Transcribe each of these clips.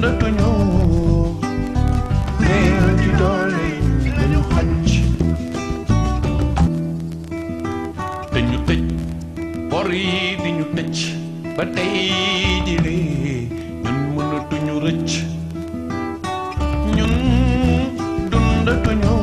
dundatuñu néew ci doole lañu xacc te ñu tëj bor yi di ñu tëj ba tey ji lee ñun mënatuñu rëcc ñun dundatuñu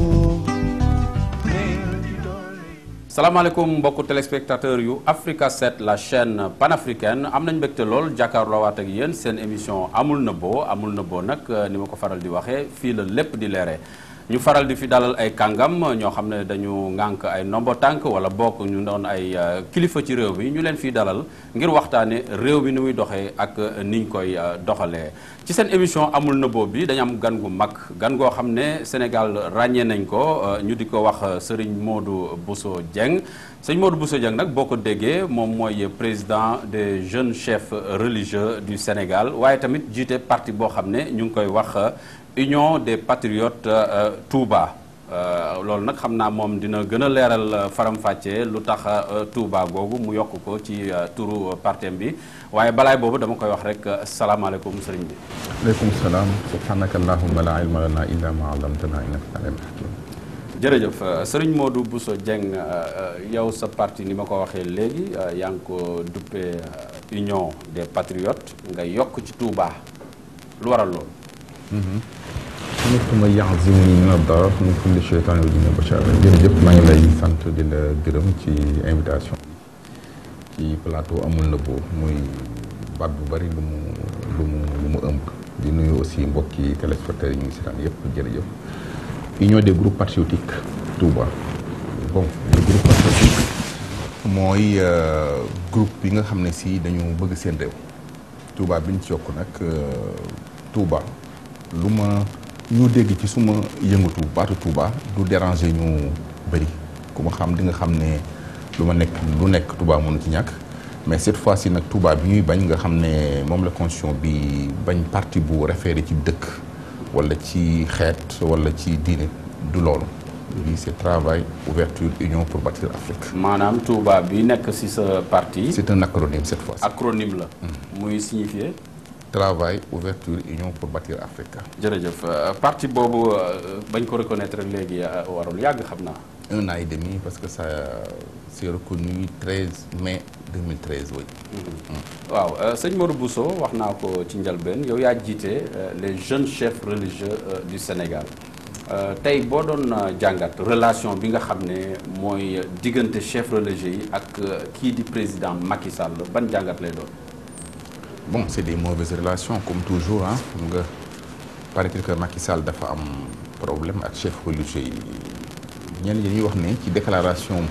néew ci doole salaamaaleykum mbokku téléspectateur yu Africa 7 la chaîne panafricaine am nañ mbégte lool jàkkaarloo waat ak yéen seen émission amul nëbboo amul nëbboo nag ni ma ko faral di waxee fii la lépp di leere ñu faral di fi dalal ay kàngam ñoo xam ne dañu ŋànk ay nombo tànk wala bokk ñu doon ay kilifa ci réew mi ñu leen fiy dalal ngir waxtaane réew mi ni muy doxee ak niñ koy doxalee ci seen émission amul nëbboo bi dañu am gan gu mag gan goo xam ne Sénégal ràññee nañ ko ñu di ko wax Serigne Modou Bousso Dieng sëñ Modou Bousso Dieng nag boo ko déggee moom mooy président des jeunes chefs religieux du Sénégal waaye tamit jiite parti boo xam ne ñu ngi koy wax Union des Patriotes Touba loolu nag xam naa moom dina gën a leeral faram-fàccee lu tax Touba googu mu yokk ko ci turu partem bi waaye balaay boobu dama koy wax rek salaamaaleykum sëriñ bi. aleykum salaam subhanaka allahumma la ilma lana illa ma allamtana innaka alim hakim jërëjëf sëriñ Modou Bousso Dieng yow sa parti ni ma ko waxee léegi yaa ngi ko duppee Union des Patriotes nga yokk ci Touba lu waral loolu. nekkuma yaxzimuni min ad-darar min kulli shaytan wa jinni bashar jërëjëf maa ngi lay sant di la gërëm ci invitation ci plateau amul nëbboo muy baat bu bari lu mu lu mu lu mu ëmb di nuyu aussi mbokki téléspectateurs yi ñu ngi seetaan yëpp jërëjëf union des groupes patriotiques Touba bon le groupe patriotique mooy groupe bi nga xam ne si dañu bëgg seen réew Touba bi ñu ci yokk nag Touba lu ma ñu dégg ci suma yëngatu baatu Touba du déranger ñu bëri ku ma xam di nga xam ne lu ma nekk lu nekk Touba mënu ci ñàkk mais cette fois ci nag Touba bi ñuy bañ nga xam ne moom la constitution bi bañ parti bu référé ci dëkk wala ci xeet wala ci diine du loolu lii c'est travail ouverture union pour bâtir Afrique maanaam Touba bi nekk ci sa parti. c'est un acronyme cette fois ci acronyme la. muy signifier. travail ouverture union pour bâtir Afrique jërëjëf parti boobu bañ ko reconnaître léegi warul yàgg xam naa. un an et demi parce que ça c'est reconnu 13 mai 2013 oui. waaw sëñ Modou Bousso wax naa ko ci njëlbeen yow yaa jiite les jeunes chefs religieux du Sénégal tey boo doon jàngat relation bi nga xam ne mooy diggante chefs religieux yi ak kii di président Macky Sall ban jàngat lay doon. bon c'est des mauvaises relations comme toujours ah xam nga paraît-il que Macky Sall dafa am problème ak chef religieux yi ñenn ñi ñuy wax ne ci déclaration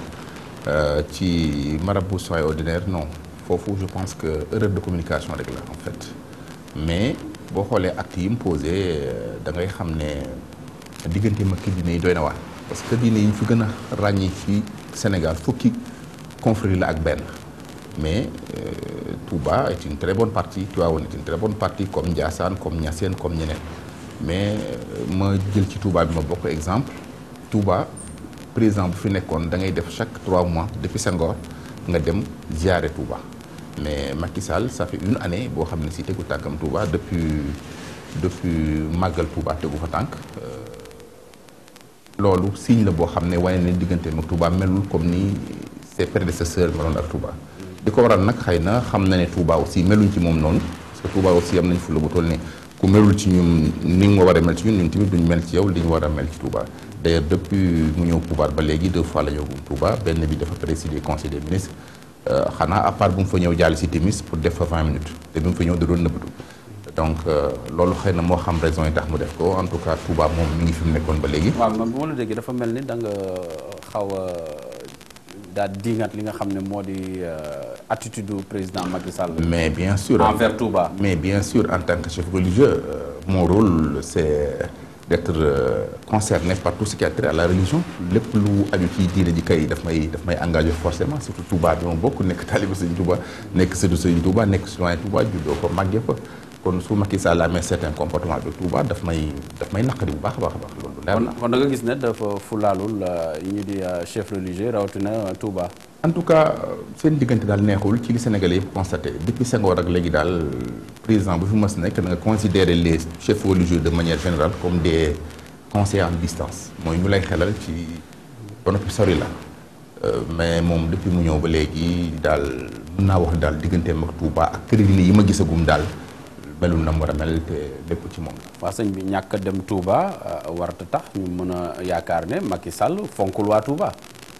ci marabout soins ordinaire non foofu je pense que erreur de communication rek la en fait mais boo xoolee actes yi mu posé da ngay xam ne diggante ma kër diine yi doy na waar parce que diine yi ñu fi gën a ràññee ci Sénégal fukki confrérie la ak benn mais euh, Touba est une très bonne partie Tivaouane est une très bonne partie comme Ndiassane comme Niassène comme ñeneen mais euh, ma jël ci Touba bi ma bokk exemple Touba président bu fi nekkoon da ngay def chaque trois mois depuis Senghor nga dem ziare Touba mais Macky Sall ça fait une année boo xam ne si tegu tànkam Touba depuis depuis màggal Touba tegu fa tànk loolu signe la boo xam ne wane ne diggante mag Touba melul comme ni ses prédécesseurs meloon ak Touba di ko waral nag xëy na xam na ne Touba aussi meluñ ci moom noonu parce que Touba aussi am nañ fu la bu toll ne ku melul ci ñun ni nga war a mel ci ñun ñun tamit duñ mel ci yow li ñu war a mel ci Touba d'ailleurs depuis mu ñëw pouvoir ba léegi deux fois la ñëw Touba benn bi dafa présider conseil des ministres xanaa à part bu mu fa ñëw jàll si timis pour def fa 20 minutes te bi mu fa ñëw da doon nëbbatu donc loolu xëy na moo xam raison yi tax mu def ko en tout cas Touba moom mi ngi fi mu nekkoon ba léegi. waaw man bu ma la déggee dafa mel ni da nga xaw a daal diingat li nga xam ne moo di attitude du président Macky Sall. mais bien sûr envers Touba. mais bien sûr en tant que chef religieux euh, mon rôle c'est d'être euh, concerné par tout ce qui a trait à la religion lépp lu aju ci diine ji kay daf may daf may engagé forcément surtout Touba bi ma bokk nekk taaliba Sëriñ Touba nekk sëtu Sëriñ Touba nekk citoyen Touba juddoo ko màggee fa kon su Macky Sall amee certain comportement bi Touba daf may daf may naqari bu baax a baax a baax loolu leer kon na kon da nga gis ne dafa fulaalul yi ñu di chef religieux rawatina Touba. en tout cas seen diggante daal neexul ci li Sénégalais yëpp constaté depuis Senghor ak léegi daal président bu fi mës nekk da nga considérer les chefs religieux de manière générale comme des conseillers en distance mooy ñu lay xelal ci ba noppi sori la mais moom depuis mu ñëw ba léegi daal mën naa wax daal digganteem ak Touba ak kër yi ma gisagum daal melul na mu war a mel te lépp ci moom la. waa sëñ bi ñàkk a dem Touba warata tax ñu mën a yaakaar ne Macky Sall fonkul waa Touba.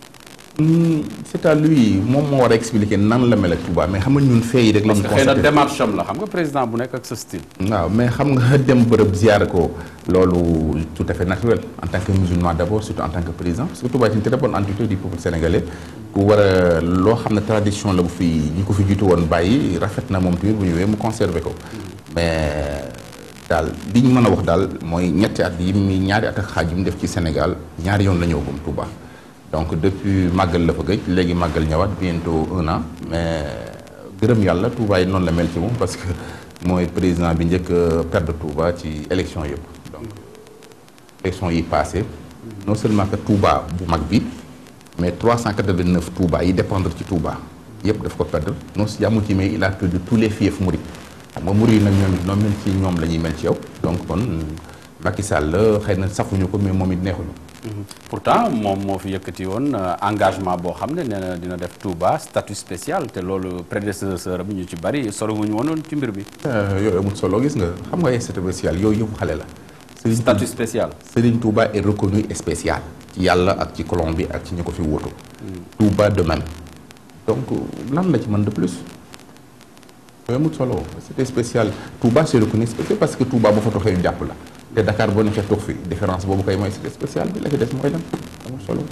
c'est à lui moom moo war a expliquer nan la mel ak Touba mais xam nga ñun fee yi rek la ñu parce que xëy na démarche am la xam nga président bu nekk ak sa style. waaw mais xam nga dem bërëb ziyaare ko loolu tout à fait naturel en tant que musulman d'abord surtout en tant que président parce que Touba est une très bonne entité du peuple sénégalais ku war a loo xam ne tradition la bu fi ñi ko fi jiitu woon bàyyi rafet na moom tamit bu ñëwee mu conserver ko mais daal li ñu mën a wax daal mooy ñetti at yi mi ñaari at ak xaaj yi mu def ci Sénégal ñaari yoon la ñëw gum Touba donc depuis màggal la fa gëj léegi màggal ñëwaat bientôt un an mais gërëm yàlla Touba yi noonu la mel ci moom parce que mooy président bi njëkk a perdre Touba ci élection yëpp donc élection yi passé non seulement que Touba bu mag bi mais 389 Touba yi dépendre ci Touba yëpp daf ko perdre non si yàmmu ci mais il a perdu tous les fiefs murid xam nga murid nag ñoom it noo mel ci ñoom la ñuy mel ci yow donc kon Macky Sall la xëy na safuñu ko mais moom it neexuñu pourtant moom moo fi yëkkati woon engagement boo xam ne nee na dina def Touba statut spécial te loolu prédécesseur bi ñu ci bari soriwuñu woon ci mbir bi. yooyu amul solo gis nga xam nga ay statut spécial yooyu yëpp xale la. Serigne statut spécial. Serigne Touba est reconnu spécial. ci yàlla ak ci colon bi ak ci ñu ko fi wóotu. Touba de même. donc lan la ci mën de plus. yooyu amul solo statut spécial Touba c'est reconnu spécial parce que Touba boo fa toxee ñu jàpp la. te Dakar boo nekkee toog fi différence boobu koy mooy statut spécial bi la ci des mooy lan amul solo.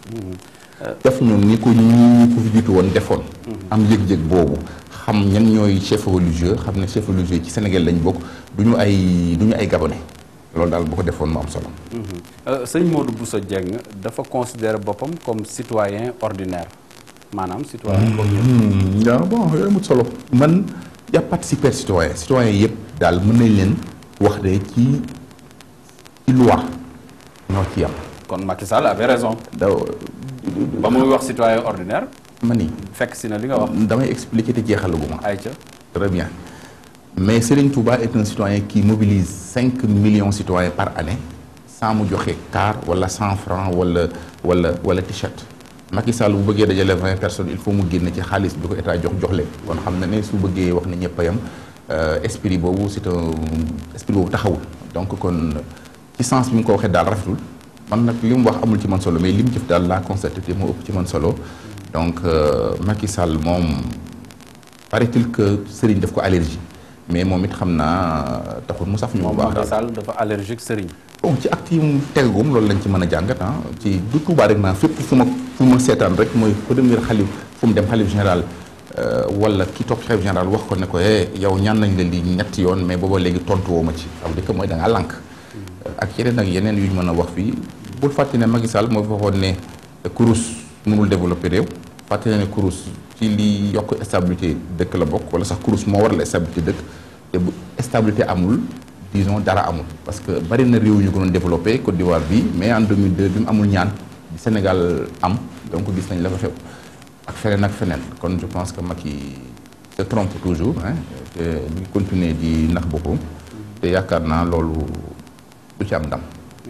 def ñun ni ko ñi ko fi jiitu woon defoon. am yëg-yëg boobu xam ñan ñooy chef religieux xam ne chef religieux ci Sénégal lañ bokk du ñu ay du ñu ay gabonais loolu daal bu ko defoon mu am solo. sëñ Modou Bousso Dieng dafa considérer boppam comme citoyen ordinaire maanaam citoyen comme ñëpp. waaw bon yooyu amul solo. man y a pas de super citoyen citoyen yëpp daal mën nañ leen wax de ci ci loi ñoo ci yam. kon Macky Sall avait raison. daw ba muy wax citoyen ordinaire. ma ni fekk si na li nga wax. damay expliquer te jeexalaguma. ayca très bien mais Serigne Touba est un citoyen qui mobilise cinq millions citoyens par année sans mu joxe car wala cent francs wala wala wala t-shirt Macky Sall bu bëggee dajale vingt personnes il faut mu génn ci xaalis bi ko état jox jox leen kon xam na ne su bëggee wax ne ñëpp a yam esprit boobu c'est un esprit boobu taxawul donc kon ci sens bi mu ko waxee daal rafetul man nag li mu wax amul ci man solo mais li mu jëf daal laa constaté te moo ëpp ci man solo donc Macky Sall moom paraît-il que Serigne daf ko allergie mais moom it xam naa taxul mu saf ñu bu moom baax Macky Sall dafa allergique sëriñ. bon ci acte yi mu tegagum loolu lañ ci mën a jàngat ah ci du Touba rek naa fépp fu ma fu ma seetaan rek mooy premier xalif fu mu dem xalif général wala ki topp xalif général wax ko ne ko eh yow ñaan nañ la lii ñetti yoon mais booba léegi tontu woo ma ci aw dëkk mooy da ngaa lànk ak yeneen ak yeneen yu ñu mën a wax fii bul fàtte ne Macky Sall moo waxoon ne kurus mënul développer réew fàtte ne kurus ci li yokk stabilité dëkk la bokk wala sax kurus moo waral stabilité dëkk te bu stabilité amul disons dara amul parce que bari na réew yu gënoon développé Côte d'Ivoire bi mais en 2002 bi mu amul ñaan bi Sénégal am donc gis nañ la fa xew ak feneen ak feneen kon je pense que Macky se trompe toujours hein te ñu ngi continuer di nax boppam te yaakaar naa loolu du ci am ndam.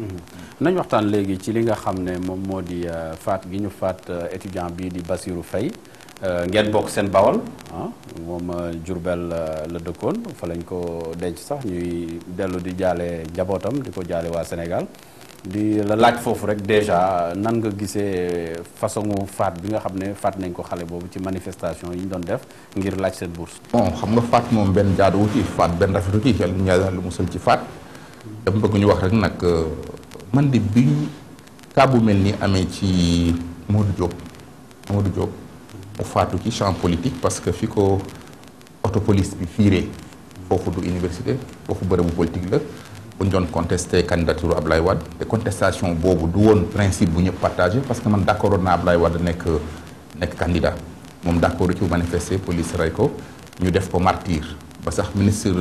nañ waxtaan léegi ci li nga xam ne moom moo di faat gi ñu faat étudiant bii di Bassirou Faye ngeen bokk seen bawal ah moom Jurbel la dëkkoon fa lañ ko denc sax ñuy dellu di jaale njabootam di ko jaale waa Sénégal di la laaj foofu rek déjà nan nga gisee façon faat bi nga xam ne faat nañ ko xale boobu ci manifestation yi ñu doon def ngir laaj seen bourse. bon xam nga faat moom benn jaaduwu ci faat benn rafetu ci yàlla ñu yàlla lu musal ci faat dama bëgg ñu wax rek nag man de bi ñu cas bu mel ni amee ci Modou Diop Modou Diop mu faatu ci champ politique parce que fi ko autopolice bi fiiree foofu du université foofu bërëbu politique la bu ñu doon contesté candidature Ablaye Wade te contestation boobu du woon principe bu ñëpp partagé parce que man d' accord naa Ablaye Wade nekk nekk candidat moom d' accord ci manifester police rey ko ñu def ko martyr ba sax ministre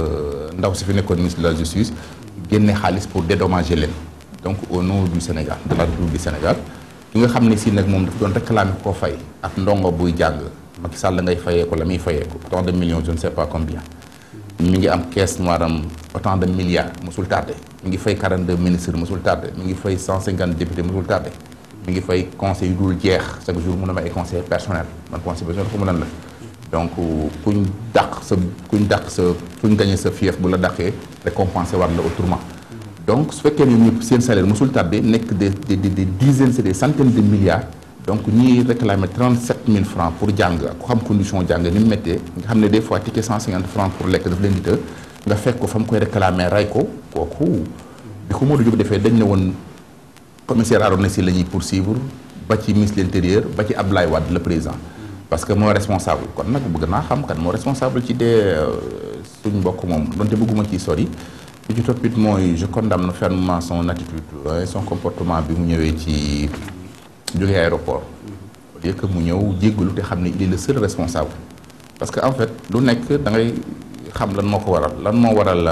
ndaw si fi nekkoon ministre de la justice génne xaalis pour dédommager leen donc au nom du Sénégal de la République du Sénégal ki nga xam ne si nag moom daf doon réclamer koo fay ak ndongo buy jàng Macky Sall la ngay fayee ko la muy fayee ko autant de millions je ne sais pas combien mi ngi am caisse noire am autant de milliards mosul tardé mi ngi fay 42 ministres mosul tardé mi ngi fay 150 députés mosul tardé mi ngi fay conseil yu dul jeex chaque jour mu ne ma ay conseil personnel man conseil personnel xamu lan la donc kuñ dàq sa kuñ dàq sa kuñ gañe sa fief bu la dàqee récompensé war la autrement donc su fekkee ne ñëpp seen salaire mosul tardé nekk des des des dizaines c'est des centaines de milliards donc ñiy réclamer 37 000 francs pour jàng ku xam condition jàng ni mu méttee nga xam ne des fois ticket 150 francs pour lekk daf leen di të nga fekk ko fa mu koy réclamer ray ko kooku bi ko Modou Diop defee dañ ne woon commissaire Arona Sy la ñuy poursuivre ba ci ministre de l'intérieur ba ci Abdoulaye Wade le président parce que moo responsable kon nag bëgg naa xam kan moo responsable ci dee suñ mbokk moom donte bëgguma ciy sori bi ci toppit mooy je condamne fermement son attitude et son comportement bi mu ñëwee ci jógee aéroport au lieu que mu ñëw jéggalu te xam ne il est le seul responsable parce que en fait lu nekk da ngay xam lan moo ko waral lan moo waral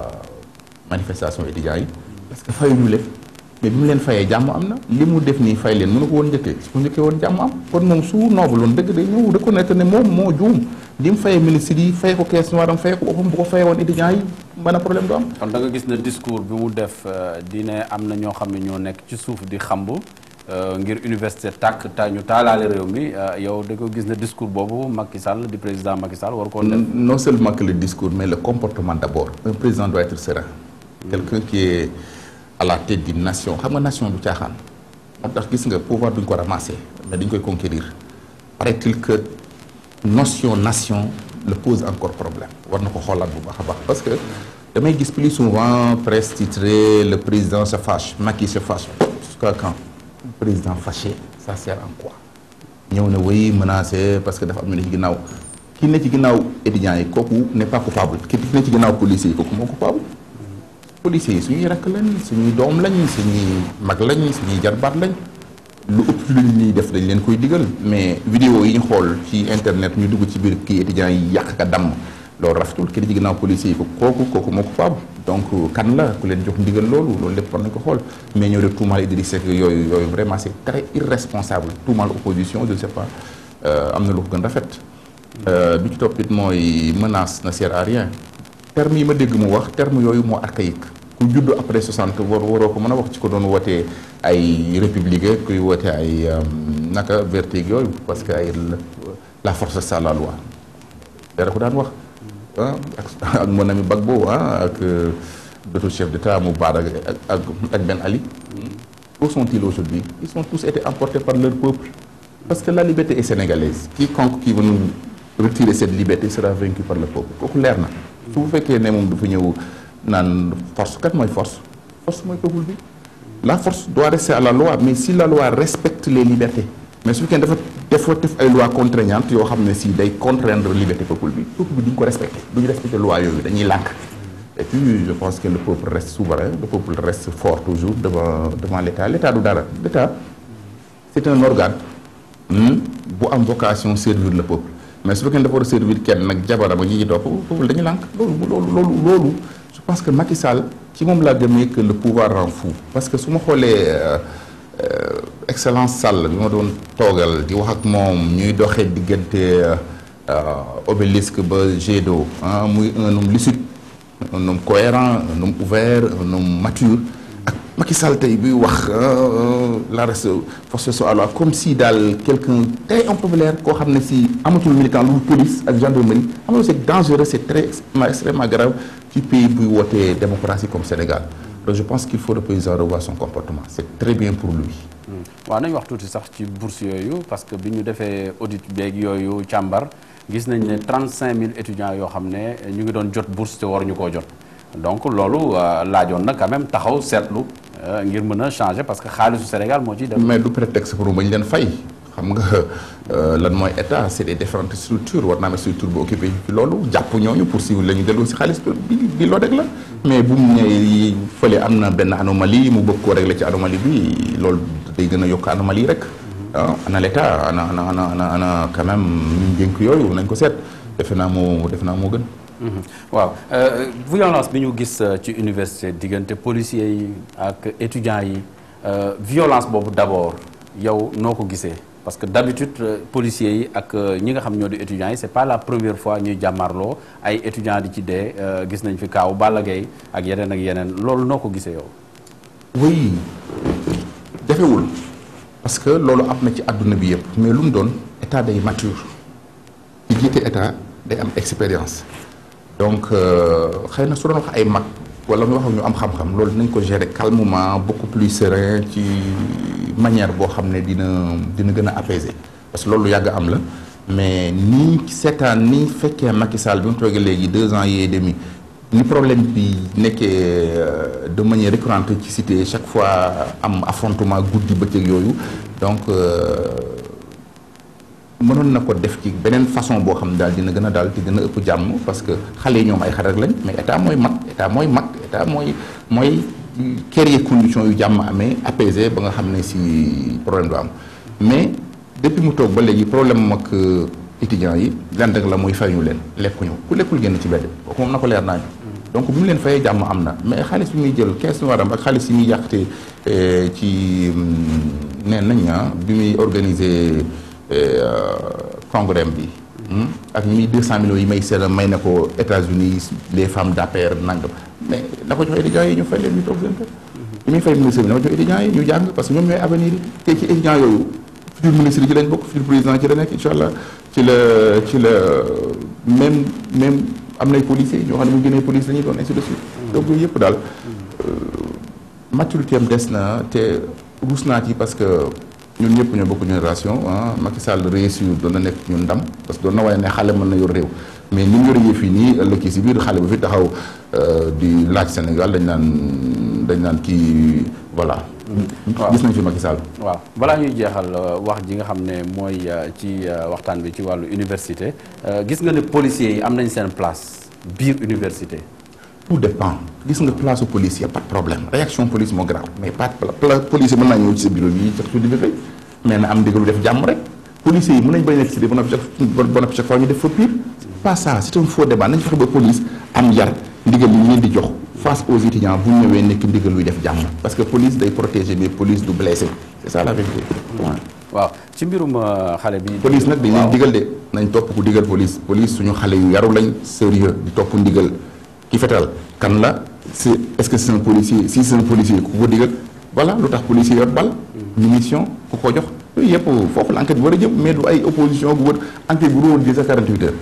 manifestation étudiants yi parce que fayuñu lépp mais bi mu leen fayee jàmm am na li mu def nii fay leen mënu ko woon njëkkee su ko njëkkee woon jàmm am kon moom su noble woon dëgg day ñëw reconnaître ne moom moo juum li mu fayee ministre yi fay ko caisse noire am fay ko boppam bu ko fayee woon étudiants yi mën a problème du am kon da nga gis ne discours bi mu def di ne am na ñoo xam ne ñoo nekk ci suuf di xamb ngir université tàkk ta ñu taalaale réew mi yow da ko gis ne discours boobu Macky Sall di président Macky Sall war koo def non seulement que le discours mais le comportement d'abord un président doit être serein quelqu'un qui est à la tête d'une nation xam nga nation du caaxaan moo tax gis nga pouvoir duñ ko ramasser mais dañ koy conquérir paraît-il que notion nation le pose encore problème war na ko xoolaat bu baax a baax parce que damay gis plus souvent presse titrée le président se fâche Macky se fâche jusqu'à quand le président fâché ça sert en quoi ñëw na wéy menacé parce que dafa am ñu ne ci ginnaaw ki ne ci ginnaaw étudiants yi kooku n'est pas coupable ki ne ci ginnaaw policiers yi kooku moo coupable policiers yi suñuy rakk lañ suñuy doom lañ suñuy mag lañ suñuy jarbaat lañ lu ëpp lu ñuy def dañ leen koy digal mais vidéo yi ñu xool ci internet ñu dugg ci biir kii étudiants yi yàq ka damm loolu rafetul ki di ci ginnaaw policiers yi ko kooku kooku moo coupable donc kan la ku leen jox ndigal loolu loolu lépp war nañ ko xool mais ñëw de tuumaal Idriss Seck yooyu yooyu vraiment c'est très irresponsable tuumaal opposition je ne sais pas am na lu ko gën rafet bi ci toppit mooy menace ne sert à rien terme yi ma dégg mu wax terme yooyu moo archaïque ku judd après 60 war waroo ko mën a wax ci ko doon wootee ay républicain kuy woote ay naka vertige yooyu parce que ay la force c'est la loi dara ko daan wax ah ak ak mon ami Gbagbo ah ak d'autres chefs d'État Moubarak ak ak ak Ben Ali où sont-ils aujourd'hui ils sont tous été emportés par leur peuple parce que la liberté est sénégalaise quiconque qui veut nous retirer cette liberté sera vaincu par le peuple kooku leer na su bu fekkee ne moom dafa ñëw naan force kat mooy force force mooy peuple bi la force doit rester à la loi mais si la loi respecte les libertés mais su fekkee dafa dafa def ay lois contraignantes yoo xam ne si day contraindre liberté peuple bi peuple bi duñ ko respecté duñu respecté loi yooyu dañuy lànk et puis je pense que le peuple reste souverain le peuple reste fort toujours devant devant l'État l'État du dara l'État c'est un organe bu am vocation servir le peuple mais su fekkee dafa war a servir kenn nag jabarama ñi ñi topp peuple dañuy lànk loolu loolu loolu loolu je pense que Macky Sall ci moom laa gëmee que le pouvoir rend fou parce que su ma xoolee excellence Sall bi ma doon toogal di wax ak moom ñuy doxee diggante obélisque ba jet d'eau ah muy un homme lucide un homme cohérent un homme ouvert un homme mature ak Macky Sall tey buy wax la reste force soit loi comme si daal quelqu'un très impopulaire koo xam ne si amatul militant lu police ak gendarmerie xam nga c'est dangereux c'est très extrêmement grave ci pays buy wootee démocratie comme Sénégal donc je pense qu'il faut le président revoir son comportement c'est très bien pour lui waaw nañ wax tuuti sax ci bourse yooyu parce que bi ñu defee audit beeg yooyu càmbar gis nañ ne 35000 étudiants yoo xam ne ñu ngi doon jot bourse te waruñu koo jot donc loolu laajoon na quand même taxaw seetlu ngir mën a changer parce que xaalisu Sénégal moo ciy dem. mais du prétexte pour bañ leen fay xam nga lan mooy état c'est des différentes structures war naa am structure bu occupé ci loolu jàpp ñooñu pour si la ñu delloo si xaalis bi bi loo rek la mais bu mu ñëwee fële am na benn anomalie mu bëgg koo régler ci anomalie bi loolu day gën a yokk anomalie rek ah ana l'état ana ana ana ana ana quand même ñu dénk yooyu nañ ko seet defe naa moo defe naa moo gën. waaw violence bi ñu gis ci université diggante policiers yi ak étudiants yi violence boobu d'abord yow noo ko gisee parce que d'habitude euh, policiers yi ak euh, ñi nga xam ñoo di étudiants yi c'est pas la première fois ñuy jàmmarloo ay étudiants di ci dee euh, gis nañ fi kaaw Balla Gaye ak yeneen ak yeneen loolu noo ko gisee yow. oui jafewul parce que loolu am na ci àdduna bi yëpp mais lu mu doon état day mature ci jiite état day am expérience donc euh, xëy na su doon wax ay mag wala mu wax ak ñu am xam-xam loolu dinañ ko gérer calmement beaucoup plus serein ci manière boo xam ne dina dina gën a apaiser parce que loolu lu yàgg am la mais nii seetaan ni fekkee Macky Sall bi mu toogee léegi deux ans et demi ni problème bi nekkee euh, de manière récurrente ci cité chaque fois am affrontement guddi bëccëg yooyu donc euh, mënoon na ko def ci beneen façon boo xam ne daal dina gën a daal di gën a ëpp jàmm parce que xale yi ñoom ay xarit lañ mais état mooy mag état mooy mag état mooy mooy créer conditions yu jàmm amee apaisé ba nga xam ne si problème du am mais depuis mu toog ba léegi problème mag étudiants yi lenn rek la muy fay ñu leen lekkuñu ku lekkul génn ci bedd kooku moom na ko leer naa ñu donc bi mu leen fayee jàmm am na mais xaalis bi muy jël kees waram ak xaalis yi muy yàqte ci neen nañ ah bi muy organiser congrès bi ak ñi muy 200 millions yi may seet may na ko États-Unis les femmes d'affaires nangam mais na ko jox étudiants yi ñu fay leen ñu toog seen kër li muy fay ministre bi na ko jox étudiants yi ñu jàng parce que ñoom ñooy avenir yi te ci étudiants yooyu futur ministre yi ci lañ bokk futur président ci la nekk incha allah ci la ci la même même am nay policiers ñoo xam ne bu génnee police la ñuy doon ainsi de suite donc yooyu yëpp daal maturité am des na te ruus naa ci parce que ñun ñëpp ñoo bokk génération ah Macky Sall réussir doon na nekk ñun ndam parce que doon na waaye ne xale mën na yor réew mais ni mu yoree fii nii ëllëg si biir xale bu fi taxaw di laaj Sénégal dañ naan dañ naan kii voilà. waaw gis nañ fi Macky Sall. waaw balaa ñuy jeexal wax ji nga xam ne mooy ci waxtaan bi ci wàllu université gis nga ne policiers yi am nañ seen place biir université. tout dépend gis nga place su police y a pas de problème réaction police moo grave mais pas pla police mën naa ñëw ci sa bureau bi sax su di fay mais na am ndigalu def jàmm rek policiers yi mën nañ bañ nekk ci ba noppi chaque ba noppi chaque fois ñu def fa pire pas ça c'est un faux débat nañ fexe ba police am yar ndigal yi ñu leen di jox face aux étudiants bu ñu ñëwee nekk ndigal luy def jàmm parce que police day protéger mais police du blessé c'est ça la vérité waaw ci mbirum xale bi. police nag dañ leen digal de nañ topp ku digal police police suñu xale yu yaru lañ sérieux di topp ndigal ki fetal kan la c'est est-ce que c'est un policier si c'est un policier ku ko digal voilà lu tax policier yor bal munition ku ko jox yooyu yëpp foofu la enquête bi war a jëm mais du ay opposition bu wër enquête bu doon di a 48 heures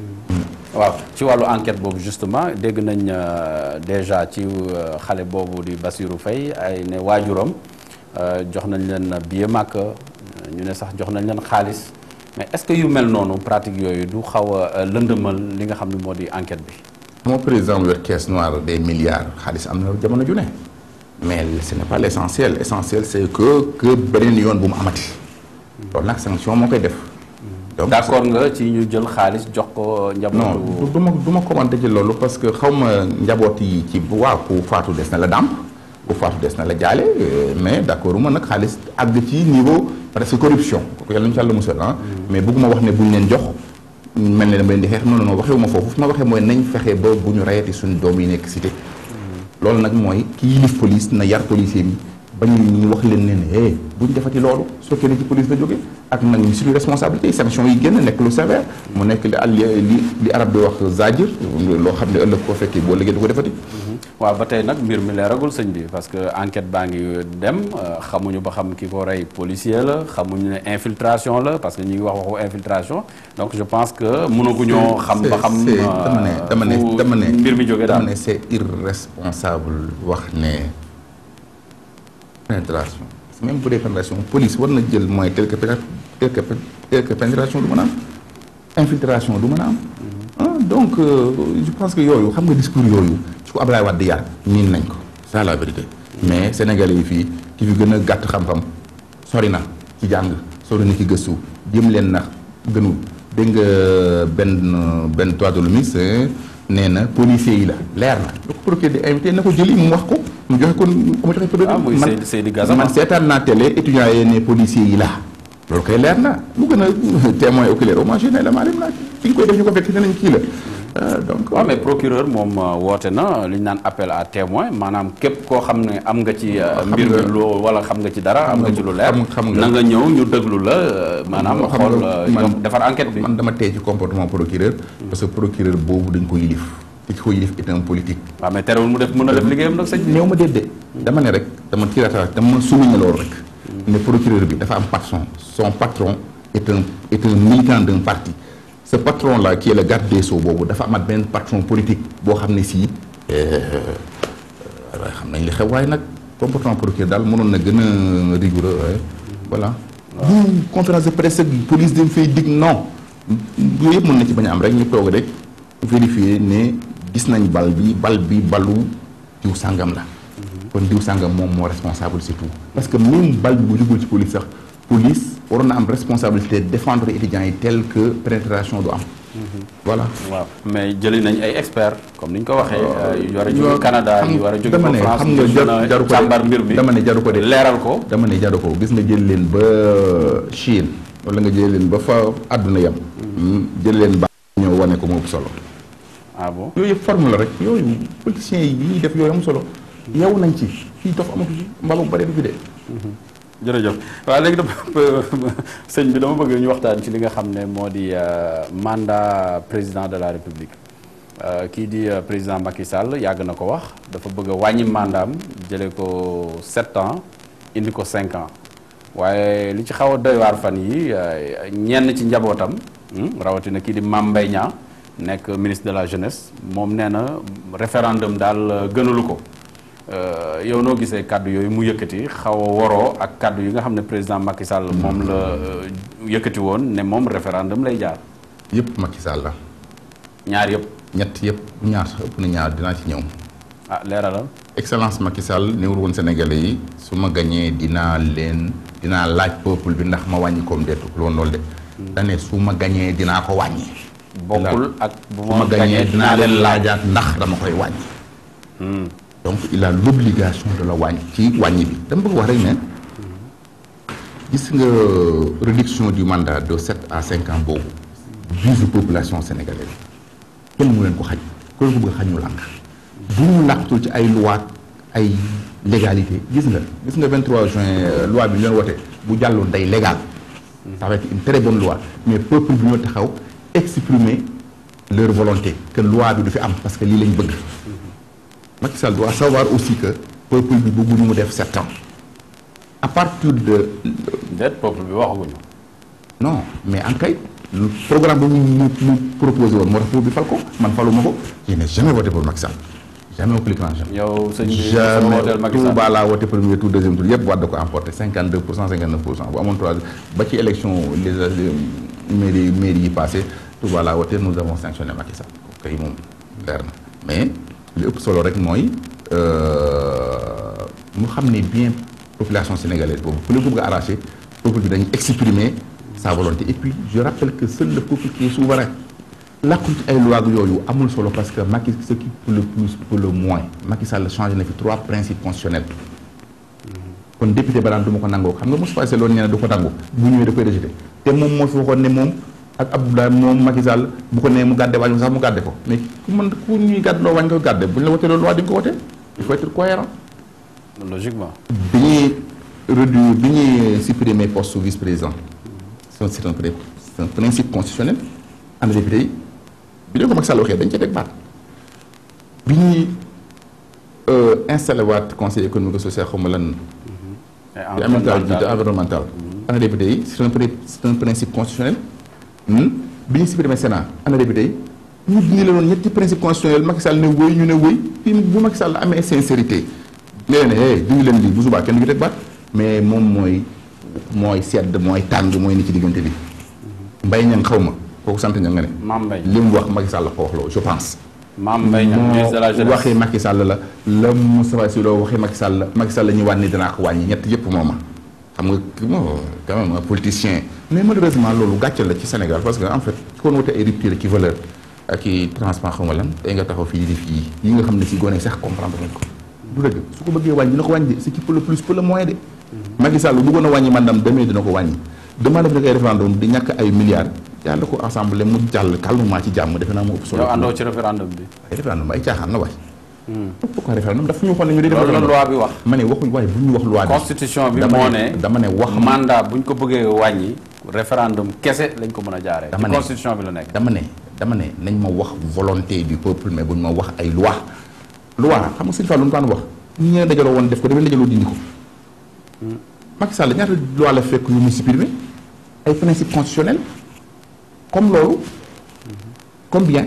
waaw ci wàllu enquête boobu justement dégg nañ déjà ci xale boobu di Bassirou Faye ay ne waajuram jox nañ leen billet màkk ñu ne sax jox nañ leen xaalis mais est-ce que yu mel noonu pratique yooyu du xaw a lëndëmal li nga xam ne moo di enquête bi moo président mu yor caisse noire des milliards xaalis am na jamono ju ne mais ce n'est pas l'essentiel l'essentiel c'est que que beneen yoon bu mu amati loolu nag sanction moo koy def donc d'accord nga ci ñu jël xaalis jox ko non njabootu du ma du ma commenter ci loolu parce que xaw ma njaboot yi ci waaw ku faatu des na la dàmp ku faatu des na la jaale mais d'accord ma nag xaalis àgg ci niveau parce que corruption kooku yàlla nañu ci yàlla musal ah mais bëgguma wax ne buñ leen jox mel ne dama leen di xeex non non waxewu ma foofu fi ma waxee mooy nañ fexe ba bu ñu rayati suñu doom yi nekk cité loolu nag mooy ki yilif police na yar policier bi ba ñu ñu wax leen ne ne eh bu ñu defati loolu soo kenn ci police la jóge ak nag ñu suñu responsabilité sanction yi génn nekk lu sévère mu nekk li li li li arab di wax zajir loo xam ne ëllëg koo fekkee boo liggéey du ko defati waaw ba tey nag mbir mi leeragul sëñ bi parce que enquête baa ngi dem euh, xamuñu ba xam ki ko rey policier la xamuñu ne infiltration la parce que ñu ngi wax waxu infiltration donc je pense que mënaguñoo xam ba xam c'est dama ne dama ne fu dama ne mbir mi jógee dama daal ne c'est irresponsable wax ne pénétration même bu dee pénétration police war na jël mooy tel que péné- tel que pén- tel que pénétration du mën a am infiltration du mën a am ah donc euh, je pense que yooyu xam nga discours yooyu ci ko Ablaye Wade yar miin nañ ko c'est ça la vérité mais sénégalais yi fii ki fi gën a gàtt xam-xam sori na ci jàng sori na ci gëstu jëm leen na gënul dégg nga benn benn toit de l'homme nee na policiers yi la leer na lu ko procureur di invité na ko jëli mu wax ko mu joxe ko mu joxe preuve Ah, muy man- Seydi- Seydi Gassama. man seetaan naa télé étudiants yi ne policiers yi la loolu koy leer na mu gën a témoin oculaire au moins ne la maa dem naa ki ñu koy def ñu ko fekk ne nañ kii la Euh, donc waaw mais procureur moom euh, woote na li ñu naan appel à témoin maanaam képp koo xam ne am nga ci euh, xam mbir mi nga- loo wala xam nga ci dara am xam nga nga- ci lu leer xam- xam nga- na nga ñëw ñu déglu la euh, maanaam xam xool nga euh, man- yom- defar enquête bi man dama tey ci comportement procureur parce que procureur boobu dañ ko yilif te ki ko yilif est un politique waaw mais terewul mu def mën a def liggéeyam nag sëñ bi néew ma déedéet dama ne rek dama tirata dama souligner loolu rek ne procureur bi dafa am patron son patron est un est un militant d'un parti ce patron là qui est le garde des Sceaux boobu dafa amat benn patron politique boo xam ne sii waaye xam nañ li xew waaye nag comportement procureur daal mënoon na gën a rigoureux waaye voilà bu conférence de presse ak police dañ fay dig non yooyu yëpp mën na ci bañ a am rek ñu toog rek vérifier ne gis nañ bal bi bal bi balu diw sàngam la kon diw sàngam moom moo responsable c'est tout parce que même bal bi bu jugul ci police sax police waroon na am responsabilité défendre étudiants yi tel que pénétration du am voilà waaw mais jëli nañ ay experts comme ni ñu ko waxee euh, yu war a yoo- jóge Canada xam- yu war a jóge dama ba ne France xam nga ngir jar- mën a jaru ko de. càmbar mbir mi dama ne jaru ko de. leeral ko dama ne jaru ko gis nga jël leen ba Chine wala nga jël leen ba fa àdduna yam jël leen ba ñëw wane ko moo ëpp solo ah bon yooyu yëpp forme la rek yooyu politiciens yi yi ñuy def yooyu am solo yow nañ ci fii dof amatu ci mbalu bare du fi de jërëjëf waaw léegi dama sëñ bi dama bëgg ñu waxtaan ci li nga xam ne moo di euh, mandat président de la république Euh, kii di euh, président Macky Sall yàgg na ko wax dafa bëgg a wàññi mandaam jëlee ko sept ans indi ko cinq ans waaye li ci xaw a doy waar fan yi euh, ñenn ci njabootam hmm, rawatina kii di Mame Mbaye Niang nekk ministre de la jeunesse moom nee na référendum daal euh, gënalu ko Euh, yow noo gisee kàddu yooyu mu yëkkati xaw a waroo ak kàddu yi nga xam ne président Macky Sall moom la euh, yëkkati woon ne moom référendum lay jaar yëpp Macky Sall la ñaar yëpp ñett yëpp ñaar sax ëpp na ñaar dinaa ci ñëw ah leeralal excellence Macky Sall néewul woon Sénégalais yi su ma gañee dinaa leen dinaa laaj peuple bi ndax ma wàññi comme dettu loolu loolu de dane su ma gañee dinaa ko wàññi bokkul ak bu su ma gañee dinaa leen laajaat ndax dama koy wàññi Hmm. donc il a l'obligation de la wàññi ci wàññi bi dama bëgg wax rek ne gis nga réduction du mandat de sept à cinq ans boobu vise population sénégalaise kenn mu leen ko xañ ku leen ko bëgg a xañ ñu lànk bu ñu làqtul ci ay loi ay légalité gis nga gis nga 23 juin euh, loi bi ñu leen wote bu jàlloon day légal ça va être une très bonne loi mais peuple bi ñoo taxaw exprimer leur volonté que loi bi du fi am parce que lii lañ bëgg Macky Sall doit savoir aussi que peuple bi bëgguñu mu def sept ans à partir de déet peuple bi waxaguñu non mais en kay le programme bi mu mu mu proposé woon moo tax peuple bi fal ko man faluma ko je n'ai jamais voté pour Macky Sall jamais au plus grand jamais yow sëñ bi sama wooteel jamais Macky Sall Touba laa voté premier tour deuxième tour yëpp Wade ko emporté 52 pour cent 59 pour cent bu amoon trois ba ci élection les les mairie mairie yi passé Touba laa voté nous avons sanctionné Macky Sall kay moom leer na mais li ëpp solo rek mooy mu xam ne bien population sénégalaise boobu ku leen ko bëgg a arraché peuple bi dañuy exprimer sa volonté et puis je rappelle que seul le peuple qui est souverain làqul ci ay loi ak yooyu amul solo parce que Macky ce qui pour le plus pour le moins Macky Sall changé na fi trois principes constitutionnels kon député ba daan du ma ko nangoo xam nga Moustapha Cissé loolu nee na du ko nangu bu ñëwee da koy rejeté te moom moo fi waxoon ne moom ak Abdoulaye moom Macky Sall bu ko nee mu gàdde wàññi sax mu gàdde ko mais ku mën ku ñuy gàdd loo wàññi ko gàdde bu ñu la wotee loolu loi di nga ko wote il faut être cohérent logiquement bi ñuy réduire bi ñuy supprimer poste vice président c'est un c'est un pré- c'est un principe constitutionnel ana député yi bi leen ko Macky Sall waxee dañ ca teg baat bi ñuy installé waat conseil économique et social xaw ma lan et bi ambiental bi environnemental ana député yi c'est un pré- c'est un principe constitutionnel Hmm? bi ñu supprimer Sénat ana député yi ñu dindi la doon ñetti principe constitutionnel Macky Sall ne wëy ñu ne wëy fii bu Macky Sall amee sincérité ne leen ne dindi leen lii bu subaa kenn du teg baat mais moom mooy mooy sedd mooy tàng mooy ni ci diggante bi mbay ñang xaw ma kooku sant ña nga ne Mame Mbaye li mu wax Macky Sall la ko wax loolu je pense Mame Mbaye Niang ministre de la moo jeunesse waxee Macky Sall la la Moustapha Cissé Lo waxee Macky Sall la Macky Sall la ñu wàññi dinaa ko wàññi ñett yëpp mooma xam nga ki moo quand même un politicien mais malheureusement loolu gàcce la ci Sénégal parce que en fait kon wote ay rupture ki valeur ak i transport xaw ma lan tey nga taxaw fii di def yii yi nga xam ne si gone sax comprendre nañ ko du dëgg su ko bëggee wàññi dina ko wàññi de ce qui peut le plus peut le moins de Macky Sall bu bëggoon a wàññi mandam demee dina ko wàññi demande def nag ay référendum di ñàkk ay milliards jàll ko assemblée mu jàll calmement ci jàmm defe naa mu ëpp solo. yow àndoo ci référendum bi. ay référendum ay caaxaan la waay. pourquoi référendum dafa ñu waxoon ne ñu di def loolu la loi bi wax. ma ne waxuñ waaye bu ñu wax loi bi. constitution bi dama moo ne ne dama ne wax mandat bu ñu ko bëggee wàññi référendum kese lañ ko mën a jaaree. Dama ci ne. constitution bi la nekk. dama ne dama ne nañ ma wax volonté du peuple mais buñ ma wax ay loi loi xam nga sëñ Fall lu mu daan wax ñi ngeen dajaloo woon def ko damay dajaloo dindi ko Macky Sall ñaata loi la fekk yu mu supprimé ay principe constitutionnel comme loolu combien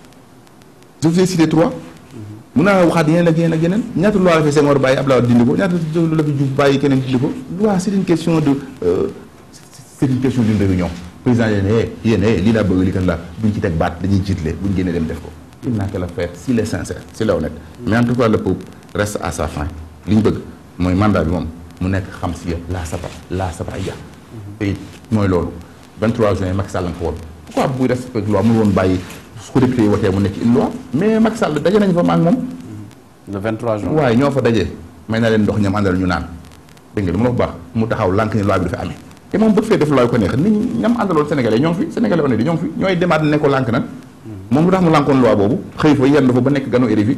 je vous ai cité trois mun naa waxaat yeneen ak yeneen ak yeneen ñaata loi la fi Senghor bàyyi Abdoulaye Wade dindi ko ñaata la fi Diouf bàyyi keneen dindi ko loi c'est une question de euh, c'est une question d'une réunion président yéen eh yéen eh lii laa bëgg lii kan la buñ ci teg baat dañuy jiitle buñ génnee dem def ko il n'a qu'à le faire s'il est sincère s'il est honnête mais en tout cas le peuple reste à sa fin li ñu bëgg mooy mandat bi moom mu nekk xam si ya laa saba laa saba ya te it mooy loolu 23 juin Macky Sall la nga ko woon pourquoi buy respecté loi mu woon bàyyi su ko député yi watee mu nekk une loi mais Macky Sall daje nañ fa ma ak moom le 23 juin. waaye ñoo fa daje may na leen ndox ñam àndal ñu naan dégg nga li ma la wax bu baax mu taxaw lànk ni loi bi dafa amee te moom bëgg fee def loi ko neex nit ñi ñam àndaloon sénégalais ñoo ngi fi sénégalais honnête yi ñoo ngi fi ñooy demaat ne ko lànk nag moom lu tax mu lànkoon loi boobu xëy fa yenn fa ba nekk ganu RFI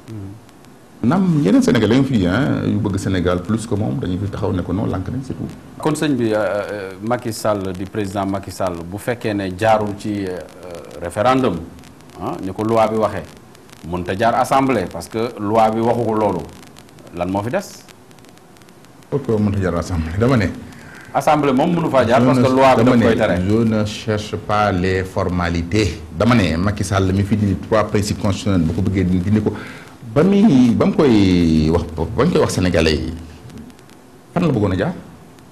nam yeneen sénégalais ñu fi ah yu bëgg Sénégal plus que moom dañuy fi taxaw ne ko non lànk nañ c'est tout kon sëñ bi euh, euh, Macky Sall di président Macky Sall bu fekkee ne jaarul ci euh, référendum ah ni ko loi bi waxee mënut a jaar assemblée parce que loi bi waxu ko loolu lan moo fi des. pourquoi mënta jar assemblée dama ne assemblée moom mënu faa jaar Je parce que ne- loi bi dama daf koy ne, tere. je ne cherche pas les formalités dama ne Macky Sall mi fi dindi trois principes constitutionnels bu ko bëggee dindi dindi ko ba muy ba mu koy wax ba ñu koy wax sénégalais yi fan la bëggoon a jaar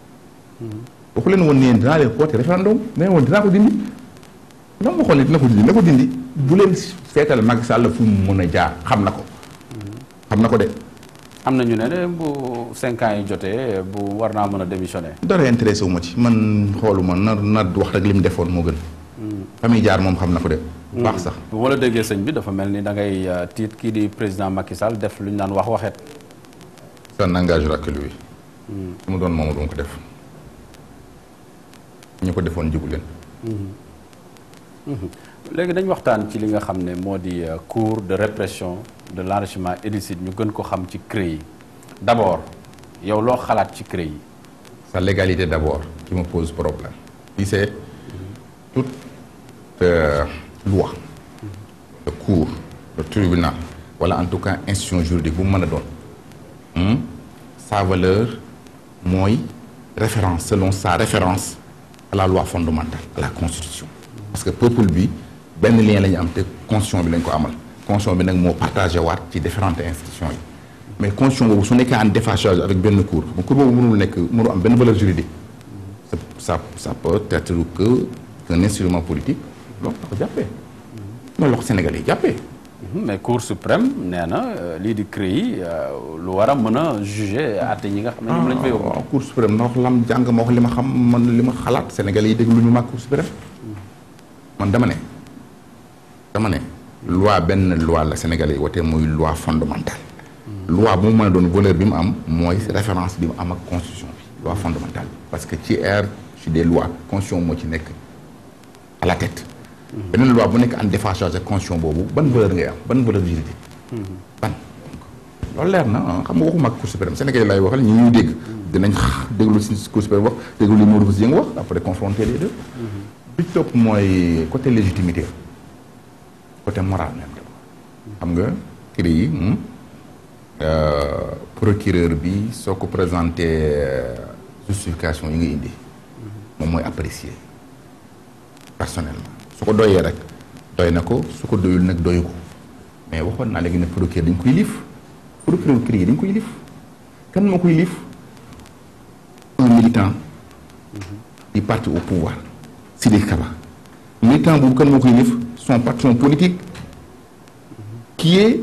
waxu leen woon ne dinaa leen xoote référendum nee woon dinaa ko dindi la mu waxoon ne dina ko dindi na ko dindi bu leen seetal Macky Sall fu mu mën a jaar xam na ko xam na ko de am na ñu ne ne bu cinq ans yi jotee bu war naa mën a démissionner. dara intéressé wu ma ci man xooluma na na wax rek li mu defoon moo gën famille jaar moom xam na ko de bu baax sax bu ma la déggee sëñ bi dafa mel ni da ngay euh, tiit kii di président Macky Sall def lu ñu naan wax waxet. ça n'engagera que lui su mu doon moom du ma ko def ñu ko defoon jigu leen léegi dañ waxtaan ci li nga xam ne moo di euh, cours de répression de l'enrichissement illicite ñu gën ko xam ci CREI yi d'abord yow loo xalaat ci CREI yi. sa légalité d'abord qui me pose problème si c'est toute euh, loi le cour le tribunal wala en tout cas institution juridique bu mu mën a doon hmm, sa valeur mooy référence selon sa référence à la loi fondamentale à la constitution parce que peuple bi benn lien la ñu am te constitution bi lañ ko amal constitution bi nag moo partagé waat ci différentes institutions yi mais constitution boobu su nekkee en déphasage avec benn cour bu cour boobu mënul nekk mënul am benn valeur juridique ça ça ça peut être que qu'un instrument politique loolu la ko jàppee loolu la ko Sénégalais yi jàppee Mhm, mais cour suprême nee na euh, lii di CREI euh, lu war a mën a juger àtte ñi nga xam ne ñoom lañ fa yóbbu. waaw cour suprême na wax lam jàng ma wax li ma xam man li ma xalaat Sénégalais yi déglu ñu ma cour suprême man dama ne dama ne loi benn loi la Sénégalais yi wote muy loi fondamentale loi bu mu mën a doon valeur bi mu am mooy référence bi mu am ak constitution bi loi fondamentale parce que ci air ci des lois constitution moo ci nekk à la tête beneen loi bu nekk en déphasage ak constitution boobu ban valeur ngay am ban valeur juridique ban loolu leer na ah xam nga waxuma ak cour suprême Sénégal lay waxal ñi ñuy dégg dinañ déglu si cour suprême wax déglu li Modou Bousso Dieng wax après confronter les deux bi ci topp mooy côté légitimité côté moral même xam nga CREI yi hmm, euh, procureur bi soo ko présenté euh, justification yi nga indi moom mooy apprécier personnellement su ko doyee rek doy na ko su ko doyul nag doyu ko mais waxoon naa léegi ne procureur dañ koy liif procureur CREI dañ koy liif kan moo koy liif un militant du parti au pouvoir Sidiki Kaba militant boobu kan moo koy liif son patron politique qui est